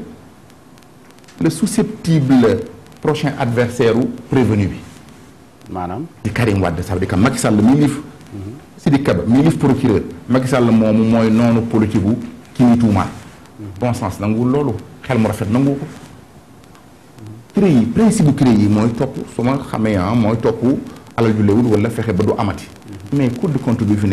le susceptible prochain adversaire u prévenu bi maanaam di Karim Wade ça veut dire que Macky Sall mi liif Sidiki Kaba mi liif procureur Macky Sall moomu mooy noonu politique bu ki ñuy tuumaal bon sens nanguwul loolu xel mu rafet nanguwu ko CREI yi principe bu CREI yi mooy topp su ma xamee ah mooy topp alal ju léwul wala fexe ba du amati mais Cour des comptes bi fi nekk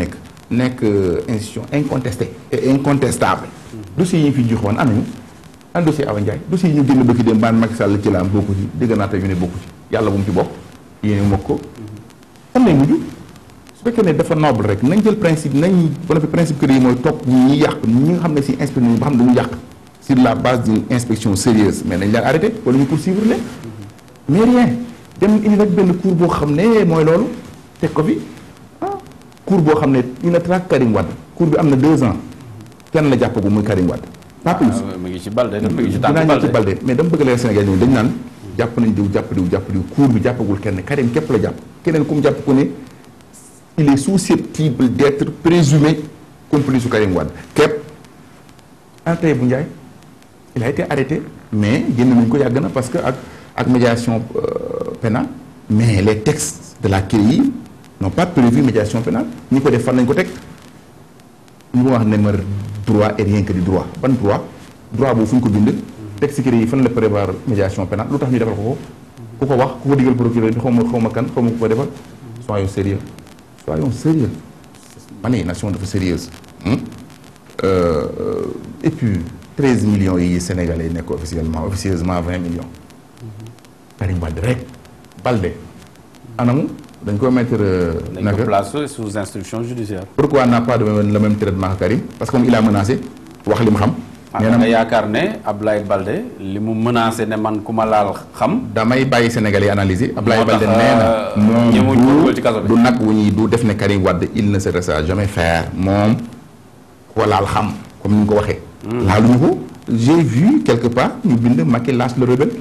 nekk euh, institution incontestée et incontestable dossiers yi ñu fi joxoon am nañu an dossier Awa Ndiaye dossier yi ñu génn bëgg dem baan Macky Sall ci la am bokku ci dégg naa tey ñu ne bokku ci yàlla bu mu ci bokk yéene mokk ko fan lay mujj su fekkee ne dafa noble rek nañ jël principe nañ ba noppi principe kër yi mooy topp ñi ñuy yàq ñi nga xam ne si inspecté nañu ba xam ne dañu yàq sur la base d'une inspection sérieuse mais nañ leen arrêté wala ñu poursuivre leen mais rien dem indi nag benn cour boo xam ne mooy loolu teg ko fi ah cour boo xam ne ñu ne traque Karim Wade cour bi am na deux ans kenn la jàppagu muy Karim Wade pas plus Ah, mu ngi ci Balde mu ngi ci dinaa tànk ñëw ci Balde Balde mais dama bëgg leen Sénégal ñoom dañu naan jàpp nañ diw jàpp diw jàpp diw cour bi jàppagul kenn Karim képp la jàpp keneen ku mu jàpp ko ne il est susceptible d'être présumé complice su Karim Wade képp ana tey bu Ndiaye il a été arrêté mais génn nañ ko yàgg na parce que ak ak médiation euh, pénale mais les textes de la CREI n'ont pas prévu médiation pénale ñi ko def fan lañ ko teg ñu ma wax ne ma droit et rien que du droit ban droit droit boobu fu ñu ko bind texte CREI yi fan la prévoir médiation pénale lu tax ñu defal ko ko ku ko wax ku ko digal procureur bi xaw ma xaw ma kan xaw ma ku ko defal soyons sérieux soyons sérieux ma ne nation dafa sérieuse hum? Euh, euh, et puis 13 millions yi sénégalais nekk officiellement officieusement 20 millions Karim Wade rek Balde anamu dañ ko mettre euh, dañ ko naka placé sous instruction judiciaire pourquoi n'a pas de même, le même traitement que Karim parce que moom il a menacé wax li mu xam ah nee da nga na yaakaar ne Ablaye Balde li mu menacé ne man ku ma laal xam damay bàyyi Sénégalais yi analyser Ablaye Moo tax, Balde nee na euh, ñëwuñ ko dugal ci kaso moom bi. du nag wu ñuy du def ne Karim Wade il ne se laissera jamais faire moom ko laal xam comme ni nga ko waxee laaluñu ko j'ai vu quelque part ñu bind Macky lâche le rebelle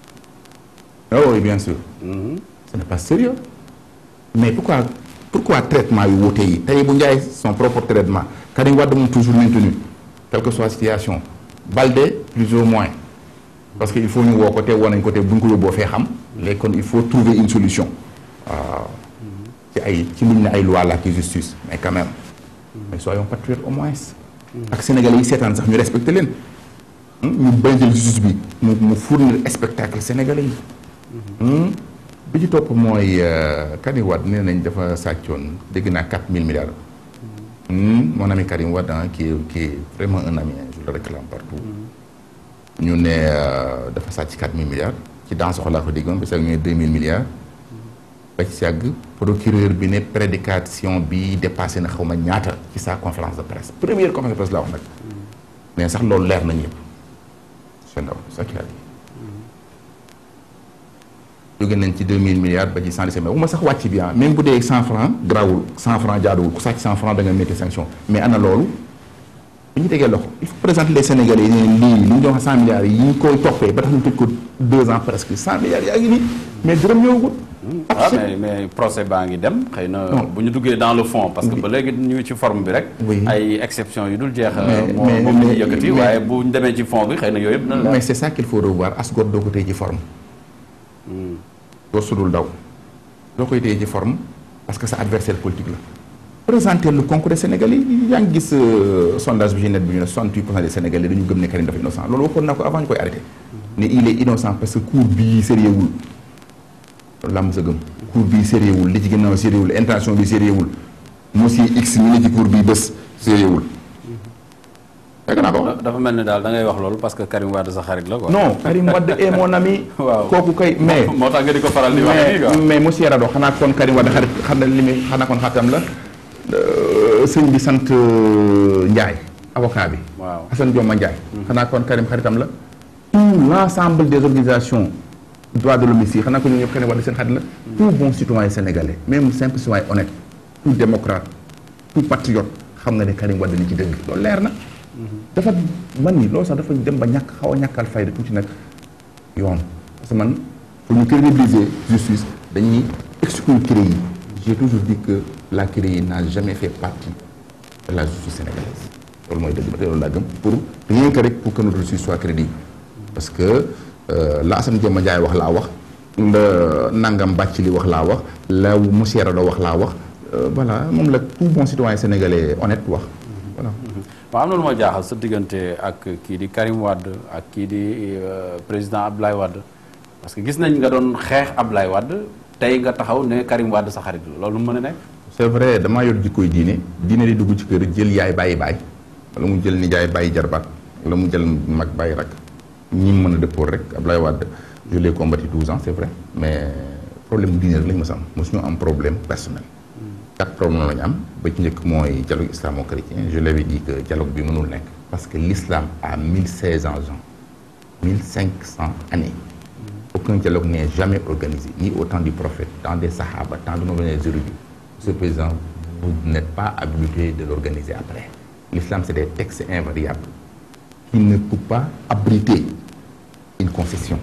ah oui bien sûr Mhm. ce n'est pas sérieux mais pourquoi pourquoi traitement yu wuute yi tey bu Ndiaye son propre traitement Karim Wade moom toujours maintenu quelle que soit situation Balde plus ou moins parce que il faut ñu woo ko te woo nañ ko te bu ñu ko yóbboo fee xam léegi kon il faut trouver une solution waaw ci ay ci luñ ne ay loi la ki justice mais quand même mais soyons patriotes au moins ak sénégalais yi seetaan sax ñu respecté leen ñu bañ jël justice bi mu mu fournir spectacle sénégalais yi Hmm. bi ci topp mooy euh, Karim Wade nee nañ dafa sàccoon dégg naa 4000 milliards. Hmm, mon ami Karim Wade ah qui est qui est vraiment un ami hein, je le réclame partout. ñu ne euh, dafa sàcc 4000 milliards ci dans soxlaa ko déggoon parce que ñu ne 2000 milliards. ba ci yàgg procureur bi ne prédication bi dépassé na xaw ma ñaata ci sa conférence de presse première conférence de presse la wax nag. mais sax loolu leer na ñëpp. c'est ndaw ça qu'il a dit. jóge nañ ci 2000 milliards ba ci 117 mais bu ma sax wàcc bi ah même bu dee 100 francs grawul 100 francs jaaduwul ku sàcc 100 francs da nga métti sanction mais ana loolu bu ñu tegee loxo il faut présenter les Sénégalais yi ne lii li ñu doon wax 100 milliards yi ñu koy toppee ba tax ñu tëj ko 2 ans presque 100 milliards yaa ngi nii mais dërëm ñëwagul. waaw mais mais procès baa ngi dem xëy na Non. bu ñu duggee dans le fond parce que Oui. ba léegi ñu ngi ci forme bi rek Oui. ay exception yu dul jeex Mais- moo mais- moom la ñuy mais- yëkkati mais- waaye bu ñu demee ci fond bi xëy na yooyu yëpp dina la mais c'est ça qu'il faut revoir as gor doo ko téye ci forme. doo sudul daw doo koy téye ci forme parce que sa adversaire politique la. présenter le concours des Sénégalais yi yaa ngi gis euh, sondage bi ci net bi ñu ne 68 pour cent des Sénégalais dañu gëm ne Karim dafa innocent loolu waxoon naa ko avant ñu koy arrêté. ne il est innocent parce que cour bii sérieux wul loolu laa mos a gëm. cour bii sérieux wul li ci ginnaaw sérieux wul intention bi sérieux wul monsieur X mi ne ci cour bii bés sérieux wul. fekk naa ko. dafa mel ni daal da ngay wax loolu parce que Karim Wade sa xarit la quoi. non Karim Wade est mon ami. Waaw. kooku kay mais. moo tax nga di ko faral di wax nii mais quoi. mais monsieur Rado xanaa kon Karim Wade xarit xam na li muy xanaa kon xaritam la euh, sëñ bi sant euh, Ndiaye avocat bi. waaw Assane Dioma Ndiaye. xanaa kon Karim xaritam la. tout l'ensemble des organisations droits de l'homme ici xanaa ko ñoom ñëpp Karim Wade seen xarit la. tout bon citoyen sénégalais même simple citoyen honnête tout démocrate tout patriote xam nga ne Karim Wade ni ci dëgg loolu leer na. dafa man ni loolu sax dafa dem ba ñàkk xaw a ñàkkal fayda tuuti nag yoon parce que man pour ñu crédibiliser justice dañuy exclure CREI yi j'ai toujours dit que la CREI n'a jamais fait partie de la justice sénégalaise loolu mooy dëgg ba tey loolu laa gëm pour rien que rek pour que notre justice soit crédible parce que euh, la Assane Dioma Ndiaye wax laa wax la Nangam Bàcc li wax laa wax la monsieur Rado wax laa wax euh, voilà moom la tout bon citoyen sénégalais honnête wax voilà waaw am na lu ma jaaxal sa diggante ak kii di Karim Wade ak kii di euh, président Abdoulaye Wade parce que gis nañ nga doon xeex Abdoulaye Wade tey nga taxaw ne Karim Wade sa xarit la loolu mu mën a nekk. c'est vrai damaa yor jikkoy diine diine di dugg ci kër jël yaay bàyyi baay wala mu jël nijaay bàyyi jarbaat wala mu jël mag bàyyi rak ñi mu mën a dëppool rek Ablaye Wade je l'ai combattu 12 ans c'est vrai mais problème diine rek la ñu mës a am mosuñu am problème personnel quatre problèmes la ñu am ba ci njëkk mooy dialogue islamo-chrétien je l'avais dit que dialogue bi mënul nekk parce que l'islam a 1600 ans 1500 années aucun dialogue n'est jamais organisé ni au temps du prophète temps des sahaba temps de nos érudits ce président vous n'êtes pas habilité de l'organiser après l'islam c'est des textes invariables qui ne peut pas abriter une concession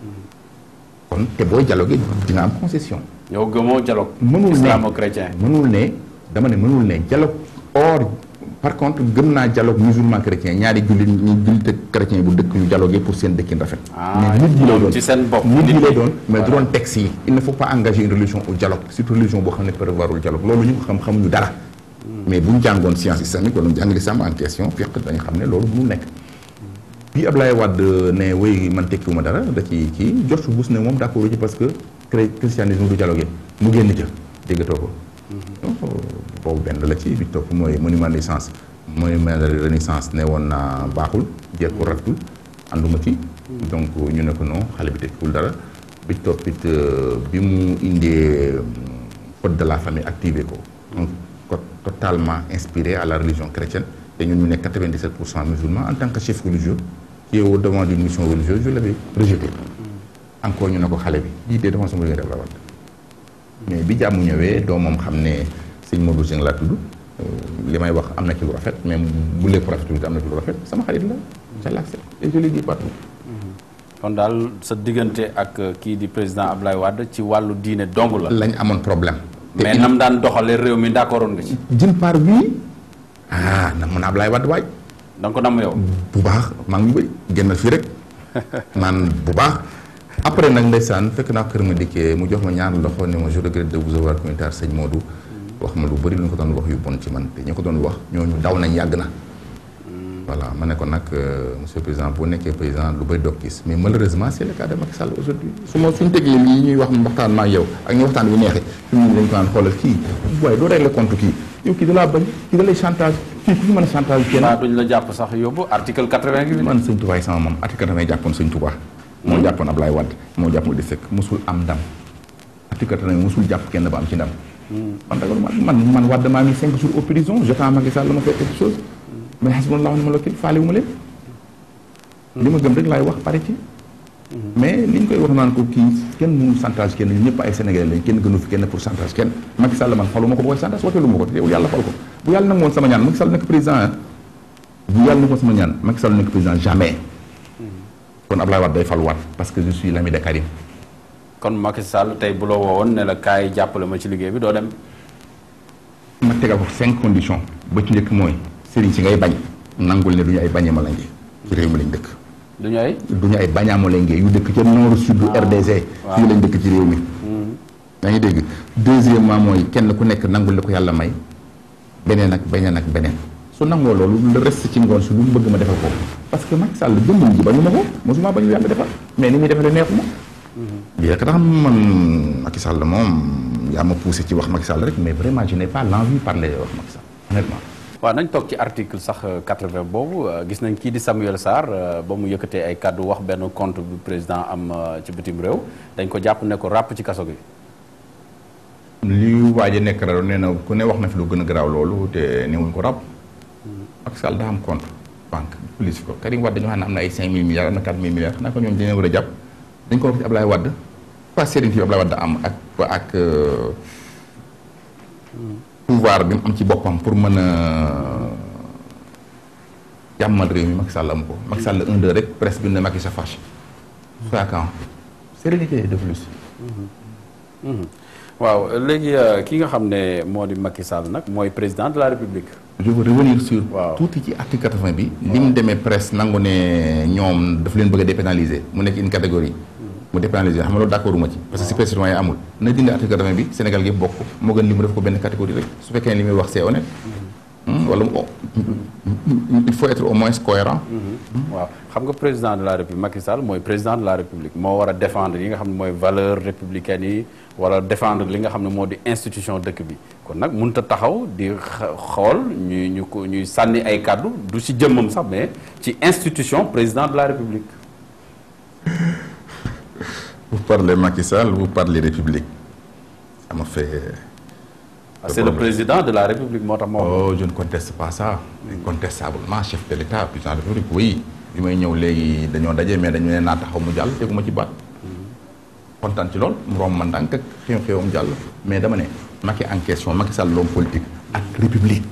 kon te booy dialoguer dina am concession yow gëmoo dialogue mënul ne islamo-chrétien mënul ne dama ne mënul ne dialogue or par contre gëm naa dialogue musulman chrétien ñaari jullit ñi jullit ak chrétien bu dëkk ñu dialoguer pour seen dëkkin rafet Ah, mais nit ñi lay ñoom doon ci seen bopp, nit nit ñi lay ñi. doon mais du Voilà. doon texte yi il ne faut pas engager une religion au dialogue surtout religion boo xam ne prévoirul dialogue loolu ñu ko xam xamuñu dara mais bu ñu jàngoon science islamique wala ñu jàng l'islam en question fiq dañu xam ne loolu mënul nekk bi Ablaye Wade ne wéy man tekkiwuma dara da ci kii George Bush ne moom d'accord ci parce que chré- christianisme du dialogue mu génn ca déggatoo ko donc boobu benn la ci bi topp mooy monument de renaissance monument de renaissance ne woon naa baaxul jeeg ko rafetul ànduma ci donc ñu ne ko non xale bi tekkiwul dara bi toppit euh, bi mu indee euh, code de la famille activé ko donc code totalement inspiré à la religion chrétienne te ñun ñu nekk 97 pour cent musulmans en tant que chef religieux qui est au devant d'une mission religieuse je l'avais rejeté encore ñu ne ko xale bi lii dee dafa sama diggante Abdoulaye Wade mais bi jàmm ñëwee doomam xam ne sëñ Modou Dieng laa tudd li may wax am na ci lu rafet mais bu lépp rafetul te am na ci lu rafet sama xarit la je l'accepte et je le dis partout kon daal sa diggante ak euh, kii di président Ablaye Wade ci wàllu diine dong la lañ amoon problème te mais il- nam daan doxalee réew mi d'accordoon nga ci d'une part oui ah na mën a Ablaye Wade waay da nga ko nam yow bu baax maa ngi ñu bëri génnal fii rek naan bu baax après nag ndeysaan fekk naa kër ma dikkee mu jox ma ñaar loxo ne ma je regrette de vous avoir commis tard sëñ Modou wax ma lu bëri lu ñu ko doon wax yu bon ci man te ñu ko doon wax ñooñu daw nañ yàgg na voilà ma ne ko nag euh, monsieur le président boo nekkee président lu bëri doog gis mais malheureusement c'est le cas de Macky Sall aujourd'hui su ma suñu tegee lii ñuy wax waxtaan ma ak yow ak ñu waxtaan bi neexee fi mu ne dañ ko naan xoolal kii waaye doo régler compte kii yow kii da laa bañ kii da lay chantage kii ku fi mën a chantage kenn waa duñ la jàpp sax yóbbu article 80 gi man sëñ Touba yi sama moom article damay jàppoon sëñ Touba moo jàppoon Ablaye Wade moo jàppoon di sëkk musul am ndam article damay musul jàpp kenn ba am ci ndam man dagal man man Wade maa ngi cinq jours au prison j'attends Macky Sall la ma fekk quelque chose mais hasbunallahu wa ni'mal wakil faale wu ma leen li ma gëm rek laay wax pare ci mais li ñu koy wax naan ko kii kenn mënul chantage kenn ñun ñëpp ay Sénégalais lañ kenn gënu fi kenn pour chantage kenn Macky Sall man xaluma ko ba koy chantage wateelu ma ko te yow yàlla fal ko bu yàlla nangu woon sama ñaan Macky Sall nekk président ah bu yàlla nangu woon sama ñaan Macky Sall nekk président jamais kon Ablaye Wade day faluwaat parce que je suis l'ami de Karim kon Macky Sall tey bu la woowoon ne la kaay jàppale ma ci liggéey bi doo dem ma tegal ko cinq conditions ba ci njëkk mooy sëriñ si ngay bañ nangul ne du ñu ay bañee ma lange ci réew mi lañ dëkk du ñu ay du ñu ay bañaamo lenge yu dëkk ca nord sud RDC fii lañ dëkk ci réew mi yaa ngi dégg deuxièmement mooy kenn ku nekk nangul li ko yàlla may beneen ak beneen ak beneen su nangoo loolu le reste ci ngoon si lu mu bëgg ma defal ko parce que Macky Sall jëmbam ji bañu ma ko mosuma bañu yàlla defal mais ni muy defale neexu ma lii rek tax man Macky Sall moom yaa ma poussé ci wax Macky Sall rek mais vraiment je n'ai pas l'envie de parler wax Macky Sall honnêtement waaw nañ toog ci article sax euh, 80 boobu euh, gis nañ kii di Samuel Sarr euh, ba mu yëkkatee ay kàddu wax benn compte bu président am euh, ci bitim réew dañ ko jàpp ne ko ràpp ci kaso gi li waaj a nekk rajo nee na ku ne wax na fi lu gën a garaaw loolu te newuñ ko rab Macky Sall daa am compte banque police ko Karim Wade dañoo xam ne am na ay 5000 milliards am na 4000 milliards xanaa ko ñoom dañu war a jàpp dañ ko wax ci Ablaye Wade pas sérénité bi Ablaye Wade am ak ak euh, pouvoir bi mu am ci boppam pour mën a jàmmal réew mi Macky Sall am ko Macky Sall un deux rek presse bi ne Macky sa fâche soit quand sérénité de plus waaw léegi euh, ki nga xam ne moo di Macky Sall nag mooy président de la République je veux revenir sur Waaw. tuuti ci article 80 bi li mu demee presse nangu ne ñoom daf leen bëgg a dépénaliser mu nekk une catégorie mu dépénaliser xam nga loolu d'accord uma ci parce que si presse citoyen amul na dindi article 80 bi Sénégal gi bokk moo gën li mu def ko benn catégorie rek su fekkee li muy wax c'est honnête Hmm, wala mu- il faut être au moins cohérent waaw xam nga président de la république Macky Sall mooy président de la république moo war a défendre yi nga xam ne mooy valeur républicaine yi wala défendre li nga xam ne moo di institution dëkk bi kon nag mënut a taxaw di xa- xool ñuy ñu ko ñuy sànni ay kàddu du ci jëmmam sax mais ci institution président de la république vous parlez Macky Sall vous parlez République ça me fait Ah, c'est le président de la république moo tax moo oh je ne conteste pas ça incontestablement chef de l'État président de la République oui bi may ñëw léegi dañoo daje mais dañu ne naa taxaw mu jàll teguma ci baat kontaan ci lool mu romb ma ndànk ak xew-xewam jàll mais dama ne Macky en question Macky Sall l'homme politique ak République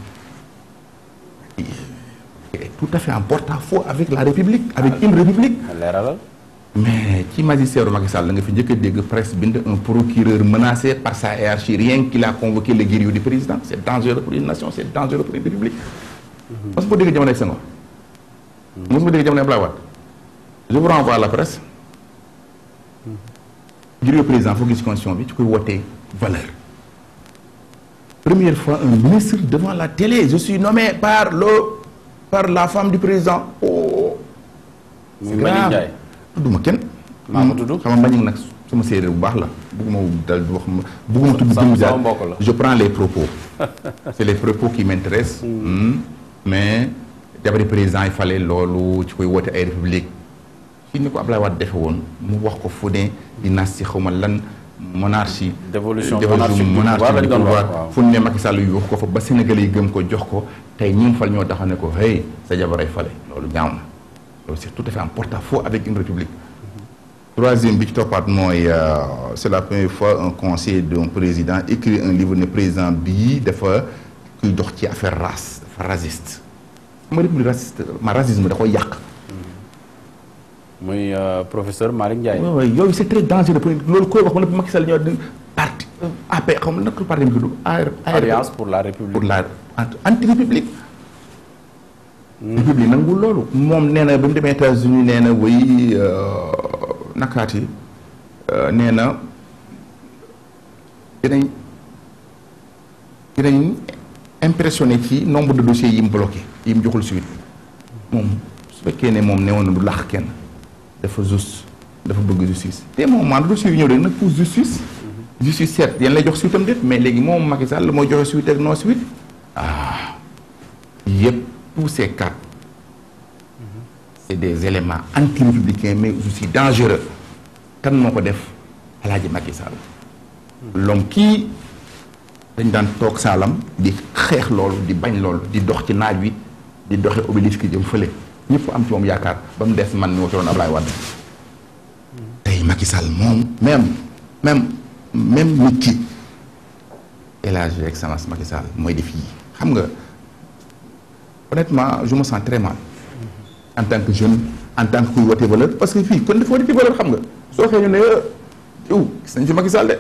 est tout à fait en porte-à-faux avec la République avec une République leeralal mais ci magistère Macky Sall la nga fi njëkk a dégg presse bind un procureur menacé par sa hiérarchie rien qu'il a convoqué le guerrier du président c'est dangereux pour une nation c'est dangereux pour une république mos ma dégg jamono ak Senghor mos ma dégg jamono Abdoulaye Wade je vous renvoie à la presse guerrier président foo gis constitution bi ci koy wootee valeur première fois un ministre devant la télé je suis nommé par le par la femme du président oh muy Mbagnick Ndiaye tudduma kenn. maa ko tudd. xam nga Mbagnick nag sama séeréer bu baax la bugguma dal di wax ma bugguma tudd sama- jëmm sama jaar mbokk la. je prends les propos c'est les propos qui m'intéressent Hmm. mais jabari président yi fale loolu ci koy woote ay république ci ni ko Ablaye Wade defe woon mu wax ko fu ne dynastie xaw ma lan monarchie Dévolution dévolution monarchique du monarchie pouvoir lañ du doon wax, pouvoir waaw. fu ne Macky Sall yu wax ko fa ba Sénégalais yi gëm ko jox ko tey ñi mu fal ñoo taxaw ne ko hey sa jabaray fale loolu ñaaw na loolu c'est tout à fait en porte-à-faux avec une république troisième bi ci toppaat mooy euh, c'est la première fois un conseiller d'un président écrit un livre ne président bii dafa kuy dox ci affaire race dafa raciste ma république raciste ma racisme da koy yàq muy euh, professeur Malick Ndiaye waaw waaw yooyu c'est très dangereux pour loolu koy wax ba noppi Macky Sall ñoo di parti AP xam nga naka parti bi tudd AR alliance pour la république pour la anti république république nangul loolu moom nee na ba mu demee États-Unis nee na way nakaati nee na dinañ dinañ impressionné ci nombre de dossiers yi mu bloqué yi mu joxul suite moom su fekkee ne moom newoon na du laax kenn dafa juste dafa bëgg justice te moom maanaam dossier yi ñëw rek nag pour justice justice certes yéen lay jox suite am déet mais léegi moom Macky Sall mooy joxe suite ak non suite ah yëpp tous ces cas c'est des éléments anti-républicains mais aussi dangereux kan moo ko def Alaaji Macky Sall l'homme kii dañ daan toog saalam di xeex loolu di bañ loolu di dox ci naaj wi di doxe obélisque jëm fële ñëpp am ci moom yaakaar ba mu des man mi ma fi doon Ablaye Wade tey Macky Sall moom même même même nit ki El Hadji Excellence Macky Sall mooy def yii xam nga honnêtement je me sens très mal en tant que jeune en tant que kuy wote valeur parce que fii kon dafa wote valeur xam nga soo xëy ñu ne yow gis nañ fi Macky Sall de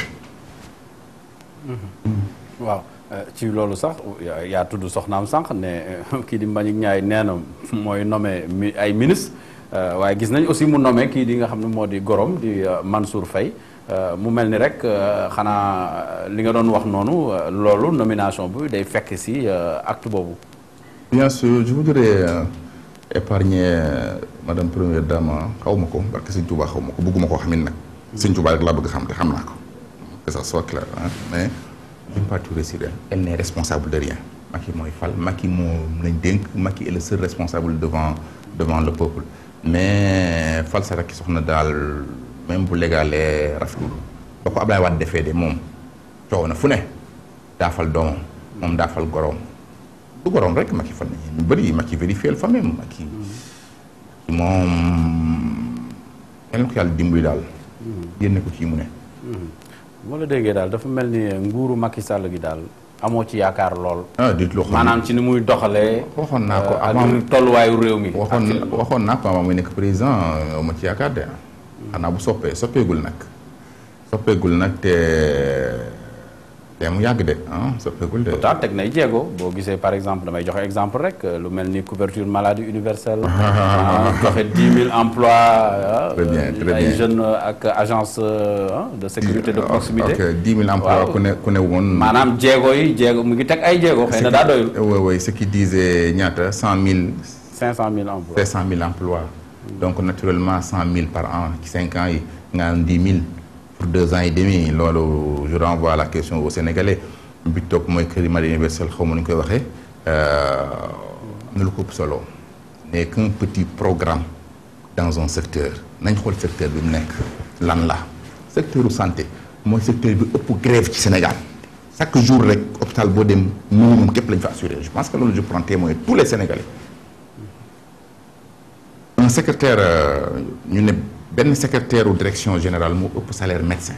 waaw euh, ci loolu sax yaa- yaa tudd soxnaam sànq ne euh, kii di Mbagnick Ndiaye nee na mooy nommé mi ay ministre euh, waaye gis nañ aussi mu nommé kii di nga xam ne moo di gorom di euh, Mansour Faye euh, mu mel ni rek euh, xanaa euh, li nga doon wax noonu euh, loolu nomination bi day fekk si euh, acte boobu bien sûr je voudrais euh, épargner euh, madame première dame xaw ma ko parce que sëñ Touba xaw ma ko bëgguma koo xamit nag sëñ Touba rek laa bëgg xam te xam naa ko que ça soit clair hein mais d'une partie sur elle elle n'est responsable de rien Macky mooy fal Macky moom lañ dénk Macky est le seul responsable devant devant le peuple mais fal sa rakki soxna daal même bu légalee rafetlu ba ko Ablaye Wade defee de moom coow na fu ne daafal doomam moom daafal goroom du goroom rek Macky fan nañu ñu bëri Macky vérifié fa même Macky moom yal na ko yàlla dimbali daal génne ko ci mu ne moo la déggee daal dafa mel ni nguuru Macky Sall gi daal amoo ci yaakaar lool ah dit loo xam maanaam ci ni muy doxalee waxoon naa ko euh, ak avant tolluwaayu réew mi waxoon ak- waxoon naa ko avant muy nekk président euh, ma ci yaakaar de xanaa bu soppee soppeegul nag soppeegul nag te te mu yàgg de ah soppeekul de. pourtant teg nay jéego boo gisee par exemple damay joxe exemple rek lu mel ni couverture maladie universelle. joxe 10 000 emplois. Très bien, très ay bien. jeunes ak agence ah, de sécurité de proximité. ok 10 000 emplois Waaw. ku ne ku ne woon. maanaam jéego yi jéego mu ngi teg ay jéego xëy na daa doyul. oui oui ce qui disait ñaata 100 000 500 000 emplois. 500 000 emplois. donc naturellement 100 000 par an ci 5 ans yi nga am 10 000 pour 2 ans et demi loolu je renvoie la question aux Sénégalais bi toog mooy Crédit Maladie Universel xaw ma nu ñu koy waxee am na lu ko ëpp solo n'est qu'un petit programme dans un secteur nañ xool secteur bi mu nekk lan la secteur u santé mooy secteur bi ëpp grève ci Sénégal chaque jour rek hôpital boo dem minimum képp lañ fa assuré je pense que loolu je prends témoin tous les Sénégalais un secrétaire euh, ñu ne benn secrétaire u direction générale moo ëpp salaire médecin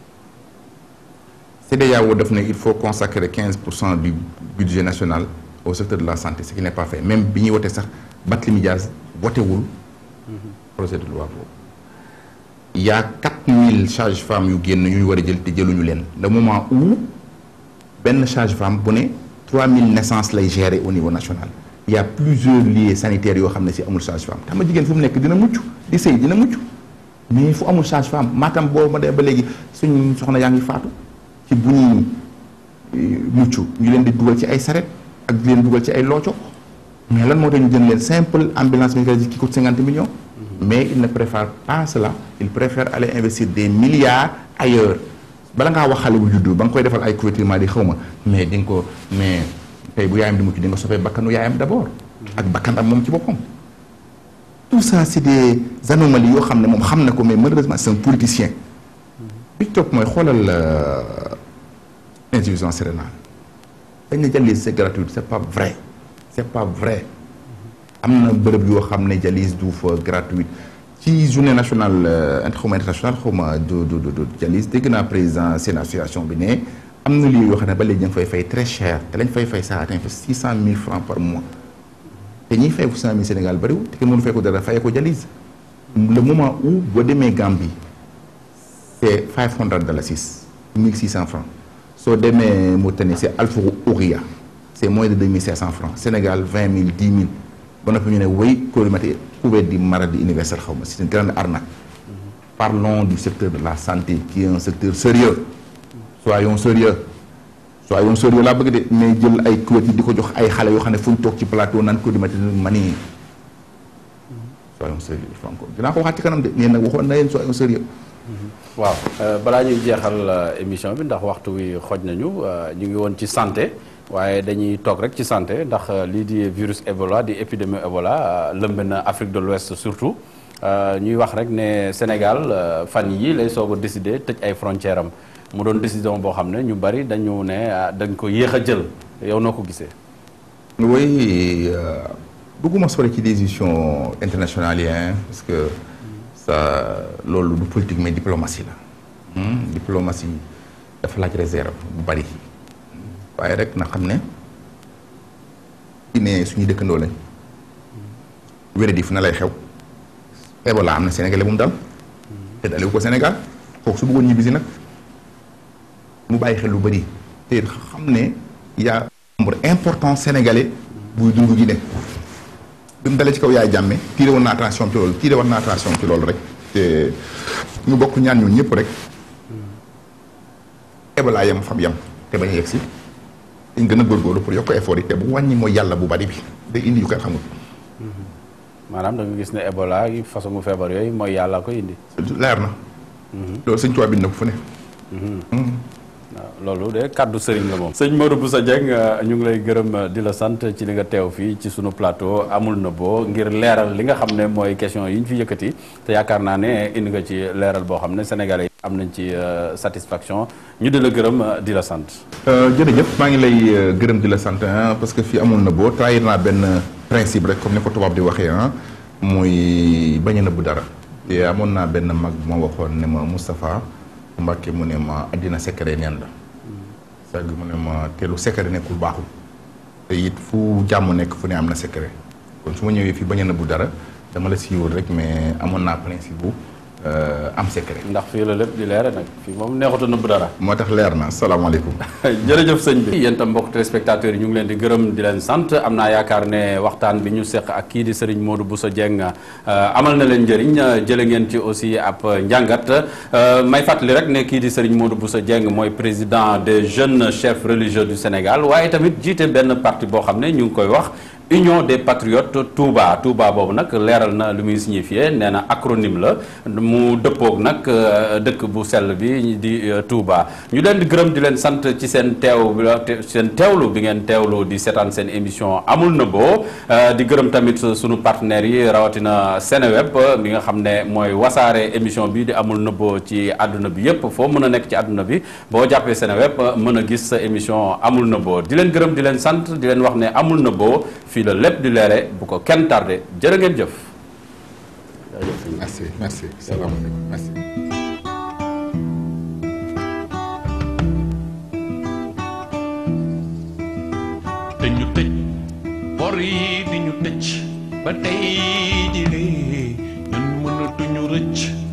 CEDEAO def ne il faut consacrer 15 pour cent du budget national au secteur de la santé ce qui n'est pas fait même bi ñuy wote sax Barthélémy Dias wotewul projet de loi boobu il y a 4000 sages-femmes yu génn yu ñu war a jël te jëluñu leen le moment où benn sage-femme bu ne 3000 naissances lay gérer au niveau national il y a plusieurs lieux sanitaires yoo xam ne si amul sage-femme xam nga jigéen fu mu nekk dina mucc di sëy dina mucc mais fu amul sage-femme maatam boo ma dee ba léegi suñ soxna yaa ngi faatu ci bu ñuy eh, mucc ñu leen di dugal ci ay saret ak di leen dugal ci ay looco mais lan moo tax ñu jënd leen simple ambulance médicale qui coûte 50 millions mais il ne préfère pas cela il préfère aller investir des milliards ailleurs bala ngaa wax xale bu juddu ba nga koy defal ay couverture maladie xaw ma mais di nga ko mais tey bu yaayam di mucc di nga sopee bakkanu yaayam d'abord ak bakkan am moom ci boppam tout ça c'est des anomalies yoo xam ne moom xam na ko mais malheureusement c'est un politicien bi ci topp mooy xoolal euh, insuffisance rénale dañ ne dialyse c'est gratuit c'est pas vrai c'est pas vrai am na bërëb yoo xam ne dialyse du fa gratuite ci journée nationale euh, inter xaw ma internationale xaw ma du du du du dialyse dégg naa président seen association bi ne am na lieu yoo xam ne ba léegi ñu ngi fay fay très cher te lañ fay fay ça atteint fa six cent mille francs par mois te ñiy fay six cent mille Sénégal bariwul te kenn mënu fay ko dara fayee ko dialyse le moment où boo demee Gambie c'est five hundred dalasis mille six cent francs soo demee Mauritanie c'est alfa ouria c'est moins de deux mille cinq cent francs Sénégal vingt mille dix mille ba noppi ñu ne wéy colmaté couvert du maladie universelle xaw ma c'est une grande arnaque parlons du secteur de la santé qui est un secteur sérieux soyons sérieux soyons sérieux laa bëgg de mais jël ay couverture di ko jox ay xale yoo xam ne fu ñu toog ci plateau naan ko di mati mani soyons sérieux il faut encore dinaa ko waxaat ci kanam de nee nag waxoon na leen soyons sérieux waaw euh, balaa ñuy jeexal euh, émission bi ndax waxtu wi xoj nañu euh, ñu ngi woon ci santé waaye dañuy toog rek ci santé ndax euh, lii di virus Ebola di épidémie Ebola euh, lëmb na Afrique de l'Ouest surtout euh, ñuy wax rek ne Sénégal euh, fan yi lay soog a décider tëj ay frontières am mu doon décision boo xam ne ñu bari dañu ne ah, dañ ko yéex a jël yow noo ko gisee. oui euh, bëgguma sori ci décision internationale yi hein, parce que ça loolu du politique mais diplomatie la Hmm, diplomatie dafa laaj réserve bu bari waaye rek na xam ne ci ne suñuy dëkkandoo lañ wéradi fu na lay xew Ebola am na Sénégalais bu mu dal te dalewu ko Sénégal kooku su bëggoon ñibbisi nag mu bàyyi xel lu bari te xam ne y a nombre important sénégalais buy dund gi ne bi mu dalee ci kaw yaay jàmme tiire woon na attention ci loolu tiire woon na attention ci loolu rek te ñu bokk ñaan ñun ñëpp rek Ebola yam fam yam te bañ a yegg si dañ gën a góorgóorlu pour yokk effort yi te bu wàññi mooy yàlla bu bari bi day indi yu kenn xamul maanaam da nga gis ne Ebola yi façon mu feebar yooyu mooy yàlla ko indi. leer na loolu sëñ Tuubaa bind na ko fu ne waaw loolu de kàddu sëriñ la moom. sëñ Modou Bousso Dieng euh, ñu ngi lay gërëm euh, di la sant ci li nga teew fii ci sunu plateau amul na boo ngir leeral li nga xam ne mooy question yi ñu fi yëkkati te yaakaar naa ne indi nga ci leeral boo xam ne sénégalais yi am nañ ci euh, satisfaction ñu di la gërëm euh, di la sant. jërëjëf maa ngi lay euh, gërëm di la sant ah parce que fii amul na boo trahir naa benn principe rek comme ni ko tubaab di waxee ah muy bañ a nëbbu dara te amoon naa benn mag bu ma waxoon ne ma Moustapha Mbacke mu ne ma àddina secret neen la c'est-à-dire mu ne ma te lu secret nekkul baaxul te it fu jàmm nekk fu ne am na secret kon su ma ñëwee fii bañ a nëbbu dara dama la siiwul rek mais amoon naa principe bu euh, am secret. ndax fii la lépp di leere nag fii moom neexut a nëbb dara moo tax leer na salaamaaleykum. jërëjëf sëñ bi yéen tam mbokk téléspectateurs yi ñu ngi leen di gërëm di leen sant am naa yaakaar ne waxtaan bi ñu seq ak kii di Serigne Modou Bousso Dieng amal na leen njëriñ jële ngeen ci aussi ab njàngat may fàttali rek ne kii di Serigne Modou Bousso Dieng mooy président des jeunes chefs religieux du Sénégal waaye tamit jiite benn parti boo xam ne ñu ngi koy wax Union des patriotes Touba Touba boobu nag leeral na lu muy signifié nee na acronyme la mu dëppoog nag dëkk bu sell bi di Touba ñu leen di gërëm di leen sant ci seen teew seen teewlu bi ngeen teewlu di seetaan seen émission amul nëbboo di gërëm tamit sunu partenaires yi rawatina Seneweb bi nga xam ne mooy wasaare émission bi di amul nëbboo ci àdduna bi yépp foo mën a nekk ci àdduna bi boo jàppee Seneweb mën a gis sa émission amul nëbboo di leen gërëm di leen sant di leen wax ne amul nëbboo fii la lépp di leere bu ko kenn tardé jërë ngeen jëf. merci merci salaamaaleykum merci. te ñu tëj bor yi di ñu tëj ba tey ji lee ñun mënatuñu rëcc